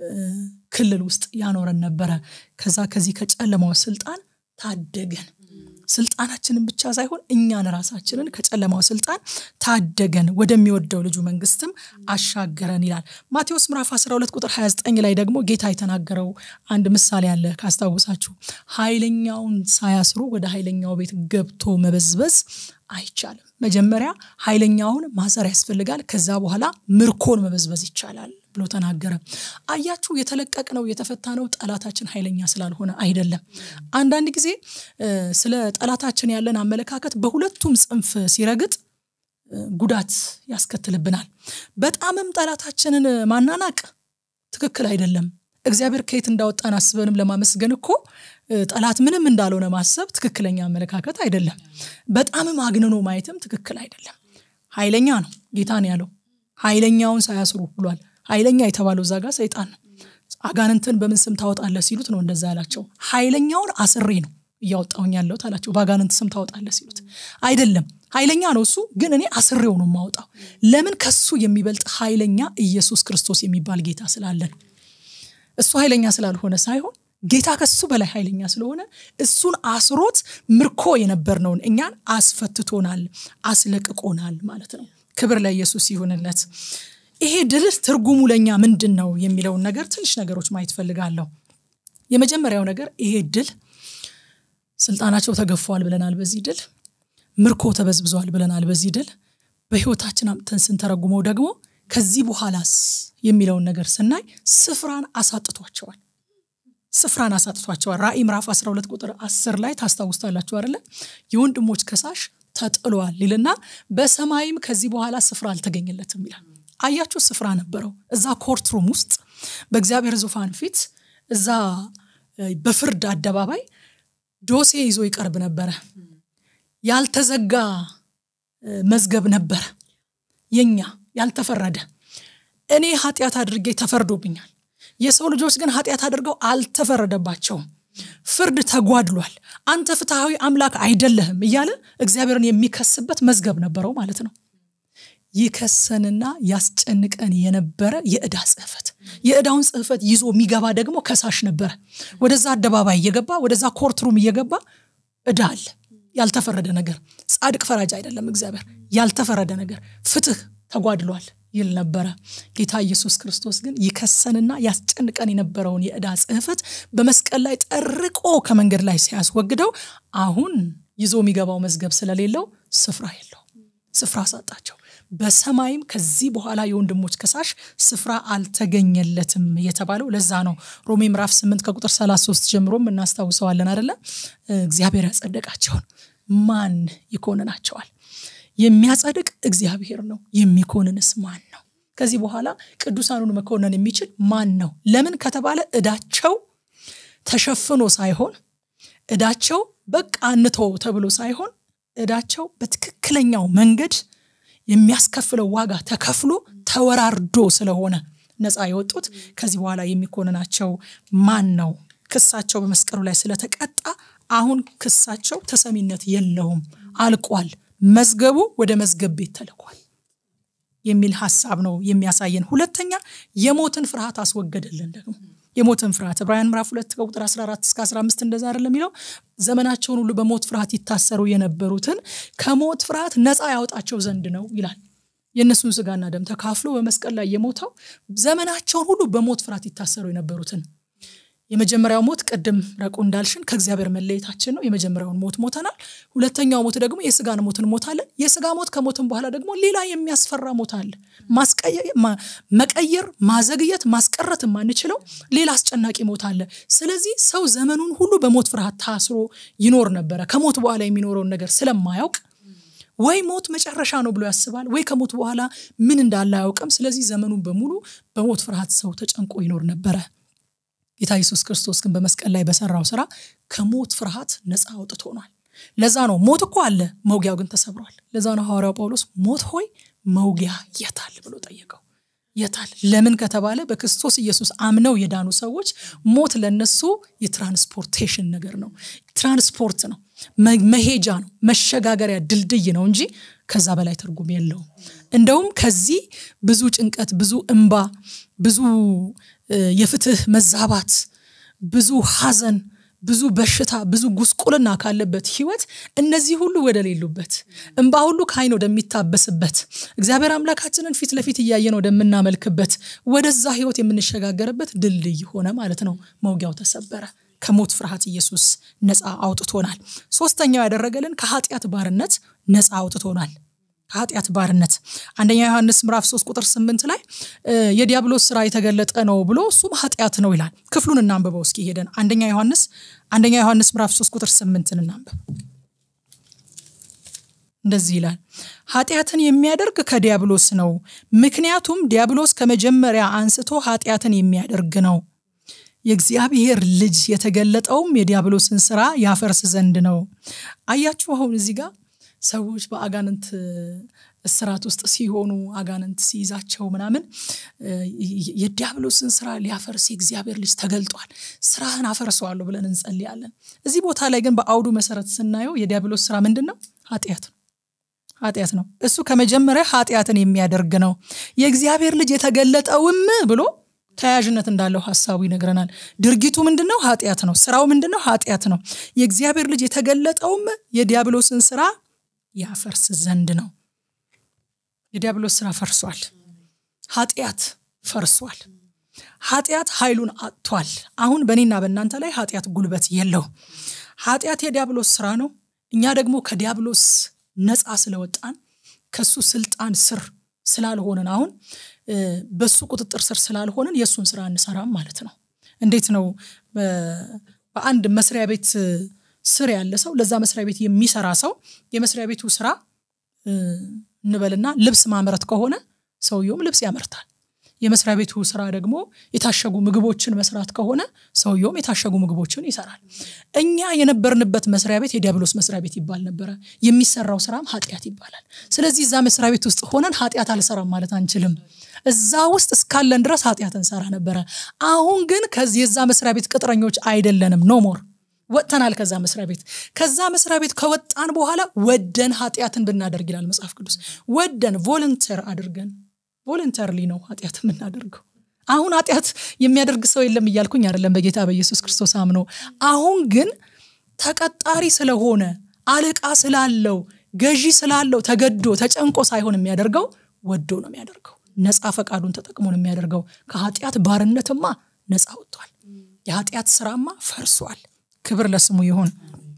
ክልል ውስጥ ያኖረን ነበረ ከዛ ከዚህ ከጨለማው ስልጣን ታደገን ስልጣናችንን ብቻ ሳይሆን እኛን ራሳችንን ከጨለማው ስልጣን ታደገን ወደሚወደው ልጁ መንግስትም አሻገረን ይላል ማቴዎስ ምራፍ 12 ቁጥር 29 ላይ ደግሞ ጌታ የተናገረው አንድ ምሳሌ አለ ካስታውሳችሁ ኃይለኛውን ሳያስሩ ወደ ኃይለኛው ቤት ገብቶ መበዝበዝ አይቻልም መጀመሪያ ኃይለኛውን ማሰር ያስፈልጋል ከዛ በኋላ ምርኮን መበዝበዝ ይቻላል ብሎ ተናገረ አያችሁ የተለቀቅ ነው የተፈታ ነው ጠላታችን ኃይለኛ ስላልሆነ አይደለም አንዳንድ ጊዜ ስለ ጠላታችን ያለን አመለካከት በሁለቱም ጽንፍ ሲረግጥ ጉዳት ያስከትልብናል በጣምም ጠላታችንን ማናናቅ ትክክል አይደለም እግዚአብሔር ከየት እንዳወጣን አስበንም ለማመስገን እኮ ጠላት ምንም እንዳልሆነ ማሰብ ትክክለኛ አመለካከት አይደለም በጣምም አግንኖ ማየትም ትክክል አይደለም ኃይለኛ ነው ጌታን ያለው ኃይለኛውን ሳያስሩ ብሏል ኃይለኛ የተባለው እዛ ጋር ሰይጣን ነው አጋንንትን በምን ስም ታወጣለህ ሲሉት ነው እንደዛ ያላቸው ኃይለኛውን አስሬ ነው እያወጣውኝ ያለሁት አላቸው በአጋንንት ስም ታወጣለህ ሲሉት አይደለም ኃይለኛ ነው እሱ ግን እኔ አስሬው ነው የማወጣው ለምን ከሱ የሚበልጥ ኃይለኛ ኢየሱስ ክርስቶስ የሚባል ጌታ ስላለን እሱ ኃይለኛ ስላልሆነ ሳይሆን ጌታ ከሱ በላይ ኃይለኛ ስለሆነ እሱን አስሮት ምርኮ የነበርነውን እኛን አስፈትቶናል አስለቅቆናል ማለት ነው ክብር ለኢየሱስ ይሁንለት ይሄ ድል ትርጉሙ ለእኛ ምንድን ነው የሚለውን ነገር ትንሽ ነገሮች ማየት ፈልጋለሁ የመጀመሪያው ነገር ይሄ ድል ስልጣናቸው ተገፏል ብለናል በዚህ ድል ምርኮ ተበዝብዟል ብለናል በዚህ ድል በህይወታችን አምጥተን ስንተረጉመው ደግሞ ከዚህ በኋላስ የሚለውን ነገር ስናይ ስፍራን አሳጥቷቸዋል ስፍራን አሳጥቷቸዋል ራእይ ምዕራፍ 12 ቁጥር 10 ላይ ታስታውስታላችሁ አይደለ የወንድሞች ከሳሽ ተጥሏል ይልና በሰማይም ከዚህ በኋላ ስፍራ አልተገኘለትም ይላል አያችሁ ስፍራ ነበረው እዛ ኮርትሩም ውስጥ በእግዚአብሔር ዙፋን ፊት እዛ በፍርድ አደባባይ ዶሴ ይዞ ይቀርብ ነበረ ያልተዘጋ መዝገብ ነበረ የኛ ያልተፈረደ እኔ ኃጢአት አድርጌ ተፈርዶብኛል የሰው ልጆች ግን ኃጢአት አድርገው አልተፈረደባቸውም ፍርድ ተጓድሏል አንተ ፍትሐዊ አምላክ አይደለህም እያለ እግዚአብሔርን የሚከስበት መዝገብ ነበረው ማለት ነው ይከሰንና ያስጨንቀን የነበረ የዕዳ ጽህፈት የዕዳውን ጽህፈት ይዞ የሚገባ ደግሞ ከሳሽ ነበረ ወደዛ አደባባይ እየገባ ወደዛ ኮርትሩም እየገባ ዕዳ አለ ያልተፈረደ ነገር ጻድቅ ፈራጅ አይደለም እግዚአብሔር ያልተፈረደ ነገር ፍትህ ተጓድሏል ይል ነበረ ጌታ ኢየሱስ ክርስቶስ ግን ይከሰንና ያስጨንቀን የነበረውን የዕዳ ጽህፈት በመስቀል ላይ ጠርቆ ከመንገድ ላይ ሲያስወግደው አሁን ይዞ የሚገባው መዝገብ ስለሌለው ስፍራ የለው ስፍራ አሳጣቸው በሰማይም ከዚህ በኋላ የወንድሞች ከሳሽ ስፍራ አልተገኘለትም የተባለው ለዛ ነው ሮሜ ምዕራፍ 8 ከቁጥር 33 ጀምሮም እናስታውሰዋለን አደለ እግዚአብሔር ያጸደቃቸውን ማን ይኮንናቸዋል የሚያጸድቅ እግዚአብሔር ነው የሚኮንንስ ማን ነው ከዚህ በኋላ ቅዱሳኑን መኮነን የሚችል ማን ነው ለምን ከተባለ እዳቸው ተሸፍኖ ሳይሆን እዳቸው በቃ እንቶ ተብሎ ሳይሆን እዳቸው በትክክለኛው መንገድ የሚያስከፍለው ዋጋ ተከፍሎ ተወራርዶ ስለሆነ ነፃ የወጡት ከዚህ በኋላ የሚኮንናቸው ማን ነው ክሳቸው በመስቀሉ ላይ ስለተቀጣ አሁን ክሳቸው ተሰሚነት የለውም አልቋል መዝገቡ ወደ መዝገብ ቤት ተልኳል የሚል ሀሳብ ነው የሚያሳየን ሁለተኛ የሞትን ፍርሃት አስወገደልን ደግሞ የሞትን ፍርሃት ዕብራውያን ምዕራፍ ሁለት ከቁጥር 14 እስከ 15 እንደዛ አይደለም የሚለው ዘመናቸውን ሁሉ በሞት ፍርሃት ይታሰሩ የነበሩትን ከሞት ፍርሃት ነፃ ያወጣቸው ዘንድ ነው ይላል የእነሱን ስጋና ደም ተካፍሎ በመስቀል ላይ የሞተው ዘመናቸውን ሁሉ በሞት ፍርሃት ይታሰሩ የነበሩትን የመጀመሪያው ሞት ቅድም ረቁ እንዳልሽን ከእግዚአብሔር መለየታችን ነው። የመጀመሪያውን ሞት ሞተናል። ሁለተኛው ሞት ደግሞ የስጋን ሞት እንሞታለን። የስጋ ሞት ከሞትን በኋላ ደግሞ ሌላ የሚያስፈራ ሞት አለ። መቀየር፣ ማዘግየት፣ ማስቀረት የማንችለው ሌላ አስጨናቂ ሞት አለ። ስለዚህ ሰው ዘመኑን ሁሉ በሞት ፍርሃት ታስሮ ይኖር ነበረ። ከሞት በኋላ የሚኖረውን ነገር ስለማያውቅ ወይ ሞት መጨረሻ ነው ብሎ ያስባል፣ ወይ ከሞት በኋላ ምን እንዳለ አያውቅም። ስለዚህ ዘመኑን በሙሉ በሞት ፍርሃት ሰው ተጨንቆ ይኖር ነበረ። ጌታ ኢየሱስ ክርስቶስ ግን በመስቀል ላይ በሰራው ስራ ከሞት ፍርሃት ነፃ አውጥቶናል። ለዛ ነው ሞት እኮ አለ፣ መውጊያው ግን ተሰብሯል። ለዛ ነው ሐዋርያው ጳውሎስ ሞት ሆይ መውጊያ የታል ብሎ ጠየቀው። የታል? ለምን ከተባለ በክርስቶስ ኢየሱስ አምነው የዳኑ ሰዎች ሞት ለነሱ የትራንስፖርቴሽን ነገር ነው። ትራንስፖርት ነው፣ መሄጃ ነው፣ መሸጋገሪያ ድልድይ ነው እንጂ ከዛ በላይ ትርጉም የለውም። እንደውም ከዚህ ብዙ ጭንቀት፣ ብዙ እንባ፣ ብዙ የፍትህ መዛባት፣ ብዙ ሐዘን፣ ብዙ በሽታ፣ ብዙ ጉስቁልና ካለበት ህይወት እነዚህ ሁሉ ወደ ሌሉበት እንባ ሁሉ ከዓይን ወደሚታበስበት እግዚአብሔር አምላካችንን ፊት ለፊት እያየን ወደምናመልክበት ወደዛ ህይወት የምንሸጋገርበት ድልድይ ሆነ ማለት ነው። መውጊያው ተሰበረ። ከሞት ፍርሃት ኢየሱስ ነፃ አውጥቶናል። ሶስተኛው ያደረገልን ከኃጢአት ባርነት ነፃ አውጥቶናል። ከኃጢአት ባርነት አንደኛ ዮሐንስ ምዕራፍ 3 ቁጥር 8 ላይ የዲያብሎስ ስራ የተገለጠ ነው ብሎ እሱም ኃጢአት ነው ይላል። ክፍሉን እናንብበው እስኪ ሄደን አንደኛ ዮሐንስ አንደኛ ዮሐንስ ምዕራፍ 3 ቁጥር 8ን እናንብብ። እንደዚህ ይላል፣ ኃጢአትን የሚያደርግ ከዲያብሎስ ነው፣ ምክንያቱም ዲያብሎስ ከመጀመሪያ አንስቶ ኃጢአትን የሚያደርግ ነው። የእግዚአብሔር ልጅ የተገለጠውም የዲያብሎስን ስራ ያፈርስ ዘንድ ነው። አያችሁ አሁን እዚህ ጋር ሰዎች በአጋንንት እስራት ውስጥ ሲሆኑ አጋንንት ሲይዛቸው ምናምን የዲያብሎስን ስራ ሊያፈርስ የእግዚአብሔር ልጅ ተገልጧል፣ ስራህን አፈርሰዋለሁ ብለን እንጸልያለን። እዚህ ቦታ ላይ ግን በአውዱ መሰረት ስናየው የዲያብሎስ ስራ ምንድን ነው? ኃጢአት ነው። ኃጢአት ነው። እሱ ከመጀመሪያ ኃጢአትን የሚያደርግ ነው። የእግዚአብሔር ልጅ የተገለጠውም ብሎ ተያያዥነት እንዳለው ሀሳቡ ይነግረናል። ድርጊቱ ምንድን ነው? ኃጢአት ነው። ስራው ምንድን ነው? ኃጢአት ነው። የእግዚአብሔር ልጅ የተገለጠውም የዲያብሎስን ስራ ያፈርስ ዘንድ ነው። የዲያብሎስ ስራ ፈርሷል። ኃጢአት ፈርሷል። ኃጢአት ኃይሉን አጥቷል። አሁን በእኔና በእናንተ ላይ ኃጢአት ጉልበት የለው። ኃጢአት የዲያብሎስ ስራ ነው። እኛ ደግሞ ከዲያብሎስ ነፃ ስለወጣን ከሱ ስልጣን ስር ስላልሆንን አሁን በሱ ቁጥጥር ስር ስላልሆንን የእሱን ስራ እንሰራም ማለት ነው። እንዴት ነው? በአንድ መስሪያ ቤት ስር ያለ ሰው ለዛ መስሪያ ቤት የሚሰራ ሰው የመስሪያ ቤቱ ስራ እንበልና ልብስ ማምረት ከሆነ ሰውየውም ልብስ ያመርታል። የመስሪያ ቤቱ ስራ ደግሞ የታሸጉ ምግቦችን መስራት ከሆነ ሰውየውም የታሸጉ ምግቦችን ይሰራል። እኛ የነበርንበት መስሪያ ቤት የዲያብሎስ መስሪያ ቤት ይባል ነበረ። የሚሰራው ስራም ኃጢአት ይባላል። ስለዚህ እዛ መስሪያ ቤት ውስጥ ሆነን ኃጢአት አልሰራም ማለት አንችልም። እዛ ውስጥ እስካለን ድረስ ኃጢአት እንሰራ ነበረ። አሁን ግን ከዚህ የዛ መስሪያ ቤት ቅጥረኞች አይደለንም። ኖ ሞር ወጥተናል ከዛ መስሪያ ቤት። ከዛ መስሪያ ቤት ከወጣን በኋላ ወደን ኃጢአትን ብናደርግ ይላል መጽሐፍ ቅዱስ። ወደን ቮለንተር አድርገን ቮለንተርሊ ነው ኃጢአት የምናደርገው። አሁን ኃጢአት የሚያደርግ ሰው የለም እያልኩኝ አይደለም፣ በጌታ በኢየሱስ ክርስቶስ አምኖ። አሁን ግን ተቀጣሪ ስለሆነ አለቃ ስላለው ገዢ ስላለው ተገዶ ተጨንቆ ሳይሆን የሚያደርገው ወዶ ነው የሚያደርገው። ነፃ ፈቃዱን ተጠቅሞ ነው የሚያደርገው። ከኃጢአት ባርነትማ ነፃ ወጥቷል። የኃጢአት ስራማ ፈርሷል። ክብር ለስሙ ይሁን።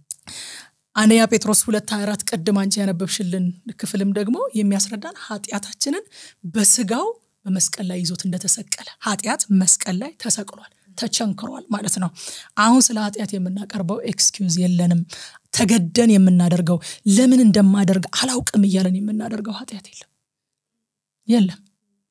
አንደኛ ጴጥሮስ ሁለት 24 ቅድም አንቺ ያነበብሽልን ክፍልም ደግሞ የሚያስረዳን ኃጢአታችንን በስጋው በመስቀል ላይ ይዞት እንደተሰቀለ ኃጢአት መስቀል ላይ ተሰቅሏል፣ ተቸንክሯል ማለት ነው። አሁን ስለ ኃጢአት የምናቀርበው ኤክስኪውዝ የለንም። ተገደን የምናደርገው ለምን እንደማደርግ አላውቅም እያለን የምናደርገው ኃጢአት የለም የለም።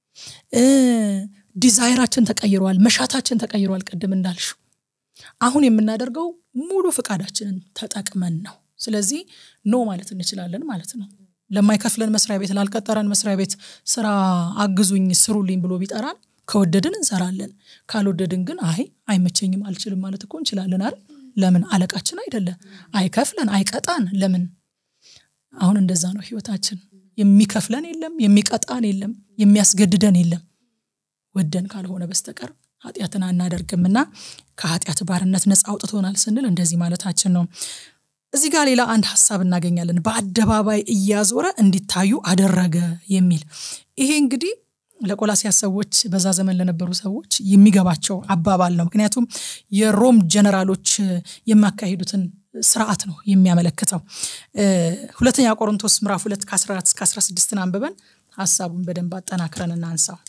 ዲዛይራችን ተቀይሯል፣ መሻታችን ተቀይሯል። ቅድም እንዳልሽው አሁን የምናደርገው ሙሉ ፍቃዳችንን ተጠቅመን ነው። ስለዚህ ኖ ማለት እንችላለን ማለት ነው። ለማይከፍለን መስሪያ ቤት፣ ላልቀጠረን መስሪያ ቤት ስራ አግዙኝ ስሩልኝ ብሎ ቢጠራን ከወደድን እንሰራለን። ካልወደድን ግን አይ አይመቸኝም፣ አልችልም ማለት እኮ እንችላለን አይደል? ለምን አለቃችን አይደለ? አይከፍለን፣ አይቀጣን። ለምን አሁን እንደዛ ነው ህይወታችን። የሚከፍለን የለም፣ የሚቀጣን የለም፣ የሚያስገድደን የለም። ወደን ካልሆነ በስተቀር ኃጢአትን አናደርግምና ከኃጢአት ባርነት ነፃ አውጥቶናል ስንል እንደዚህ ማለታችን ነው። እዚህ ጋር ሌላ አንድ ሀሳብ እናገኛለን። በአደባባይ እያዞረ እንዲታዩ አደረገ የሚል ይሄ እንግዲህ ለቆላሲያስ ሰዎች በዛ ዘመን ለነበሩ ሰዎች የሚገባቸው አባባል ነው። ምክንያቱም የሮም ጀነራሎች የሚያካሂዱትን ስርዓት ነው የሚያመለክተው። ሁለተኛ ቆሮንቶስ ምዕራፍ ሁለት ከ14 እስከ 16ን አንብበን ሀሳቡን በደንብ አጠናክረን እናንሳው።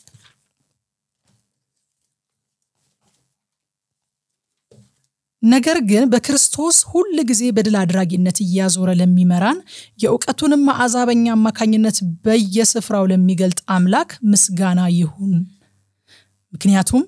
ነገር ግን በክርስቶስ ሁል ጊዜ በድል አድራጊነት እያዞረ ለሚመራን የእውቀቱንም መዓዛ በኛ አማካኝነት በየስፍራው ለሚገልጥ አምላክ ምስጋና ይሁን። ምክንያቱም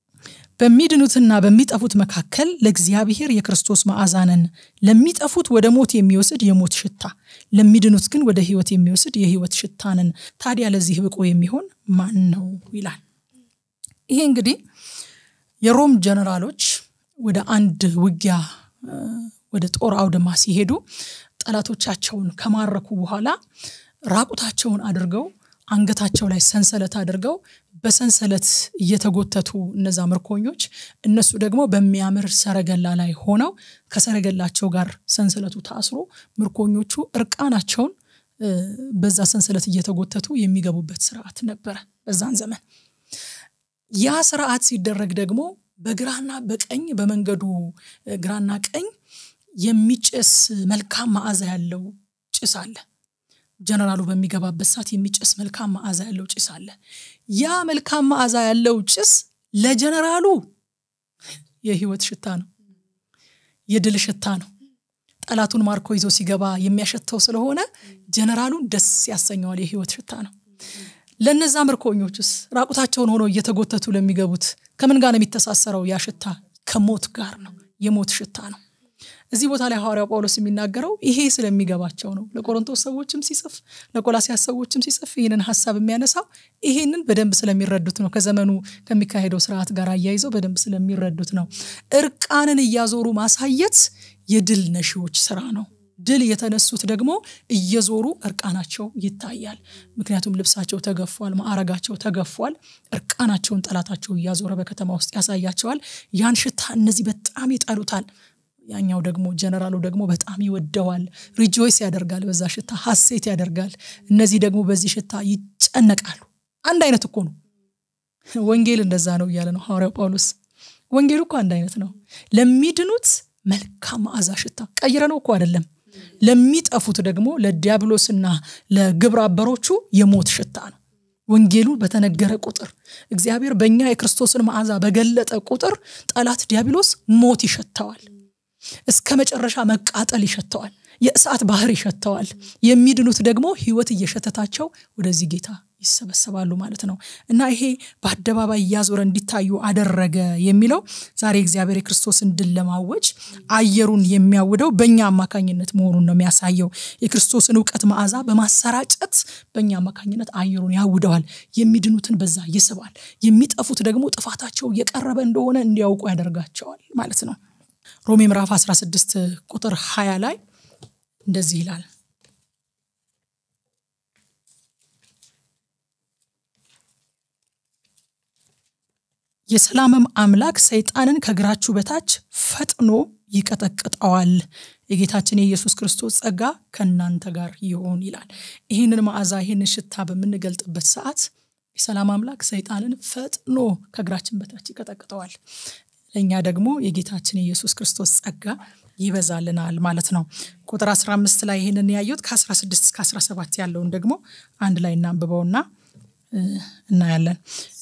በሚድኑትና በሚጠፉት መካከል ለእግዚአብሔር የክርስቶስ መዓዛ ነን። ለሚጠፉት ወደ ሞት የሚወስድ የሞት ሽታ፣ ለሚድኑት ግን ወደ ሕይወት የሚወስድ የሕይወት ሽታ ነን። ታዲያ ለዚህ ብቁ የሚሆን ማን ነው ይላል። ይሄ እንግዲህ የሮም ጀነራሎች ወደ አንድ ውጊያ ወደ ጦር አውድማ ሲሄዱ ጠላቶቻቸውን ከማረኩ በኋላ ራቁታቸውን አድርገው አንገታቸው ላይ ሰንሰለት አድርገው በሰንሰለት እየተጎተቱ እነዛ ምርኮኞች እነሱ ደግሞ በሚያምር ሰረገላ ላይ ሆነው ከሰረገላቸው ጋር ሰንሰለቱ ታስሮ ምርኮኞቹ እርቃናቸውን በዛ ሰንሰለት እየተጎተቱ የሚገቡበት ስርዓት ነበረ በዛን ዘመን። ያ ስርዓት ሲደረግ ደግሞ በግራና በቀኝ በመንገዱ ግራና ቀኝ የሚጨስ መልካም መዓዛ ያለው ጭስ አለ። ጀነራሉ በሚገባበት ሰዓት የሚጨስ መልካም መዓዛ ያለው ጭስ አለ። ያ መልካም መዓዛ ያለው ጭስ ለጀነራሉ የህይወት ሽታ ነው፣ የድል ሽታ ነው። ጠላቱን ማርኮ ይዞ ሲገባ የሚያሸተው ስለሆነ ጀነራሉን ደስ ያሰኘዋል። የህይወት ሽታ ነው። ለነዛ ምርኮኞችስ ራቁታቸውን ሆነው እየተጎተቱ ለሚገቡት ከምን ጋር ነው የሚተሳሰረው? ያ ሽታ ከሞት ጋር ነው። የሞት ሽታ ነው። እዚህ ቦታ ላይ ሐዋርያው ጳውሎስ የሚናገረው ይሄ ስለሚገባቸው ነው። ለቆሮንቶስ ሰዎችም ሲጽፍ ለቆላሲያስ ሰዎችም ሲጽፍ ይህንን ሀሳብ የሚያነሳው ይሄንን በደንብ ስለሚረዱት ነው። ከዘመኑ ከሚካሄደው ስርዓት ጋር አያይዘው በደንብ ስለሚረዱት ነው። እርቃንን እያዞሩ ማሳየት የድል ነሺዎች ስራ ነው። ድል የተነሱት ደግሞ እየዞሩ እርቃናቸው ይታያል። ምክንያቱም ልብሳቸው ተገፏል፣ ማዕረጋቸው ተገፏል። እርቃናቸውን ጠላታቸው እያዞረ በከተማ ውስጥ ያሳያቸዋል። ያን ሽታ እነዚህ በጣም ይጠሉታል። ያኛው ደግሞ ጀነራሉ ደግሞ በጣም ይወደዋል። ሪጆይስ ያደርጋል፣ በዛ ሽታ ሀሴት ያደርጋል። እነዚህ ደግሞ በዚህ ሽታ ይጨነቃሉ። አንድ አይነት እኮ ነው። ወንጌል እንደዛ ነው እያለ ነው ሐዋርያው ጳውሎስ። ወንጌሉ እኮ አንድ አይነት ነው። ለሚድኑት መልካም መዓዛ ሽታ ቀይረ ነው እኮ አይደለም። ለሚጠፉት ደግሞ ለዲያብሎስና ለግብረ አበሮቹ የሞት ሽታ ነው። ወንጌሉ በተነገረ ቁጥር እግዚአብሔር በእኛ የክርስቶስን መዓዛ በገለጠ ቁጥር ጠላት ዲያብሎስ ሞት ይሸተዋል። እስከ መጨረሻ መቃጠል ይሸተዋል። የእሳት ባህር ይሸተዋል። የሚድኑት ደግሞ ሕይወት እየሸተታቸው ወደዚህ ጌታ ይሰበሰባሉ ማለት ነው እና ይሄ በአደባባይ እያዞረ እንዲታዩ አደረገ የሚለው ዛሬ እግዚአብሔር የክርስቶስን ድል ለማወጅ አየሩን የሚያውደው በእኛ አማካኝነት መሆኑን ነው የሚያሳየው። የክርስቶስን እውቀት መዓዛ በማሰራጨት በእኛ አማካኝነት አየሩን ያውደዋል። የሚድኑትን በዛ ይስባል። የሚጠፉት ደግሞ ጥፋታቸው እየቀረበ እንደሆነ እንዲያውቁ ያደርጋቸዋል ማለት ነው። ሮሜ ምዕራፍ 16 ቁጥር 20 ላይ እንደዚህ ይላል የሰላምም አምላክ ሰይጣንን ከእግራችሁ በታች ፈጥኖ ይቀጠቅጠዋል። የጌታችን የኢየሱስ ክርስቶስ ጸጋ ከእናንተ ጋር ይሆን ይላል። ይህንን መዓዛ ይህንን ሽታ በምንገልጥበት ሰዓት የሰላም አምላክ ሰይጣንን ፈጥኖ ከእግራችን በታች ይቀጠቅጠዋል። ለእኛ ደግሞ የጌታችን የኢየሱስ ክርስቶስ ጸጋ ይበዛልናል ማለት ነው። ቁጥር 15 ላይ ይህንን ያየሁት ከ16 እስከ 17 ያለውን ደግሞ አንድ ላይ እናንብበውና እናያለን።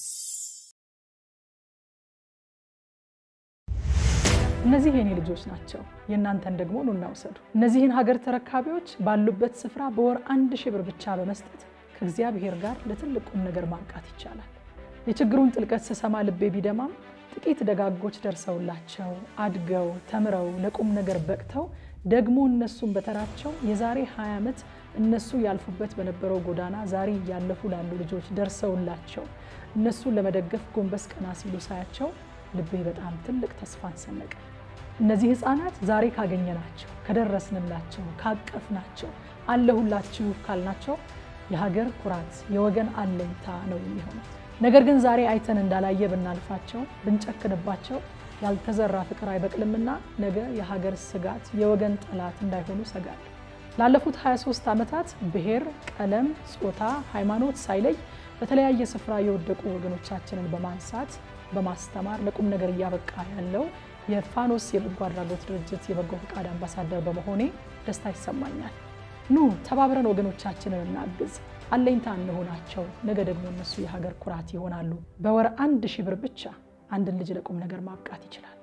እነዚህ የኔ ልጆች ናቸው፣ የእናንተን ደግሞ ኑ እናውሰዱ። እነዚህን ሀገር ተረካቢዎች ባሉበት ስፍራ በወር አንድ ሺህ ብር ብቻ በመስጠት ከእግዚአብሔር ጋር ለትልቅ ቁም ነገር ማብቃት ይቻላል። የችግሩን ጥልቀት ስሰማ ልቤ ቢደማም ጥቂት ደጋጎች ደርሰውላቸው አድገው ተምረው ለቁም ነገር በቅተው ደግሞ እነሱም በተራቸው የዛሬ 20 ዓመት እነሱ ያልፉበት በነበረው ጎዳና ዛሬ እያለፉ ላሉ ልጆች ደርሰውላቸው እነሱን ለመደገፍ ጎንበስ ቀና ሲሉ ሳያቸው ልቤ በጣም ትልቅ ተስፋን ሰነቀ። እነዚህ ህፃናት ዛሬ ካገኘናቸው፣ ከደረስንላቸው፣ ካቀፍናቸው፣ አለሁላችሁ ካልናቸው የሀገር ኩራት፣ የወገን አለኝታ ነው የሚሆኑት። ነገር ግን ዛሬ አይተን እንዳላየ ብናልፋቸው፣ ብንጨክንባቸው ያልተዘራ ፍቅር አይበቅልምና ነገ የሀገር ስጋት፣ የወገን ጠላት እንዳይሆኑ ሰጋል። ላለፉት 23 ዓመታት ብሔር፣ ቀለም፣ ጾታ፣ ሃይማኖት ሳይለይ በተለያየ ስፍራ የወደቁ ወገኖቻችንን በማንሳት በማስተማር ለቁም ነገር እያበቃ ያለው የፋኖስ የበጎ አድራጎት ድርጅት የበጎ ፈቃድ አምባሳደር በመሆኔ ደስታ ይሰማኛል። ኑ ተባብረን ወገኖቻችንን እናግዝ፣ አለኝታ እንሆናቸው። ነገ ደግሞ እነሱ የሀገር ኩራት ይሆናሉ። በወር አንድ ሺህ ብር ብቻ አንድን ልጅ ለቁም ነገር ማብቃት ይችላል።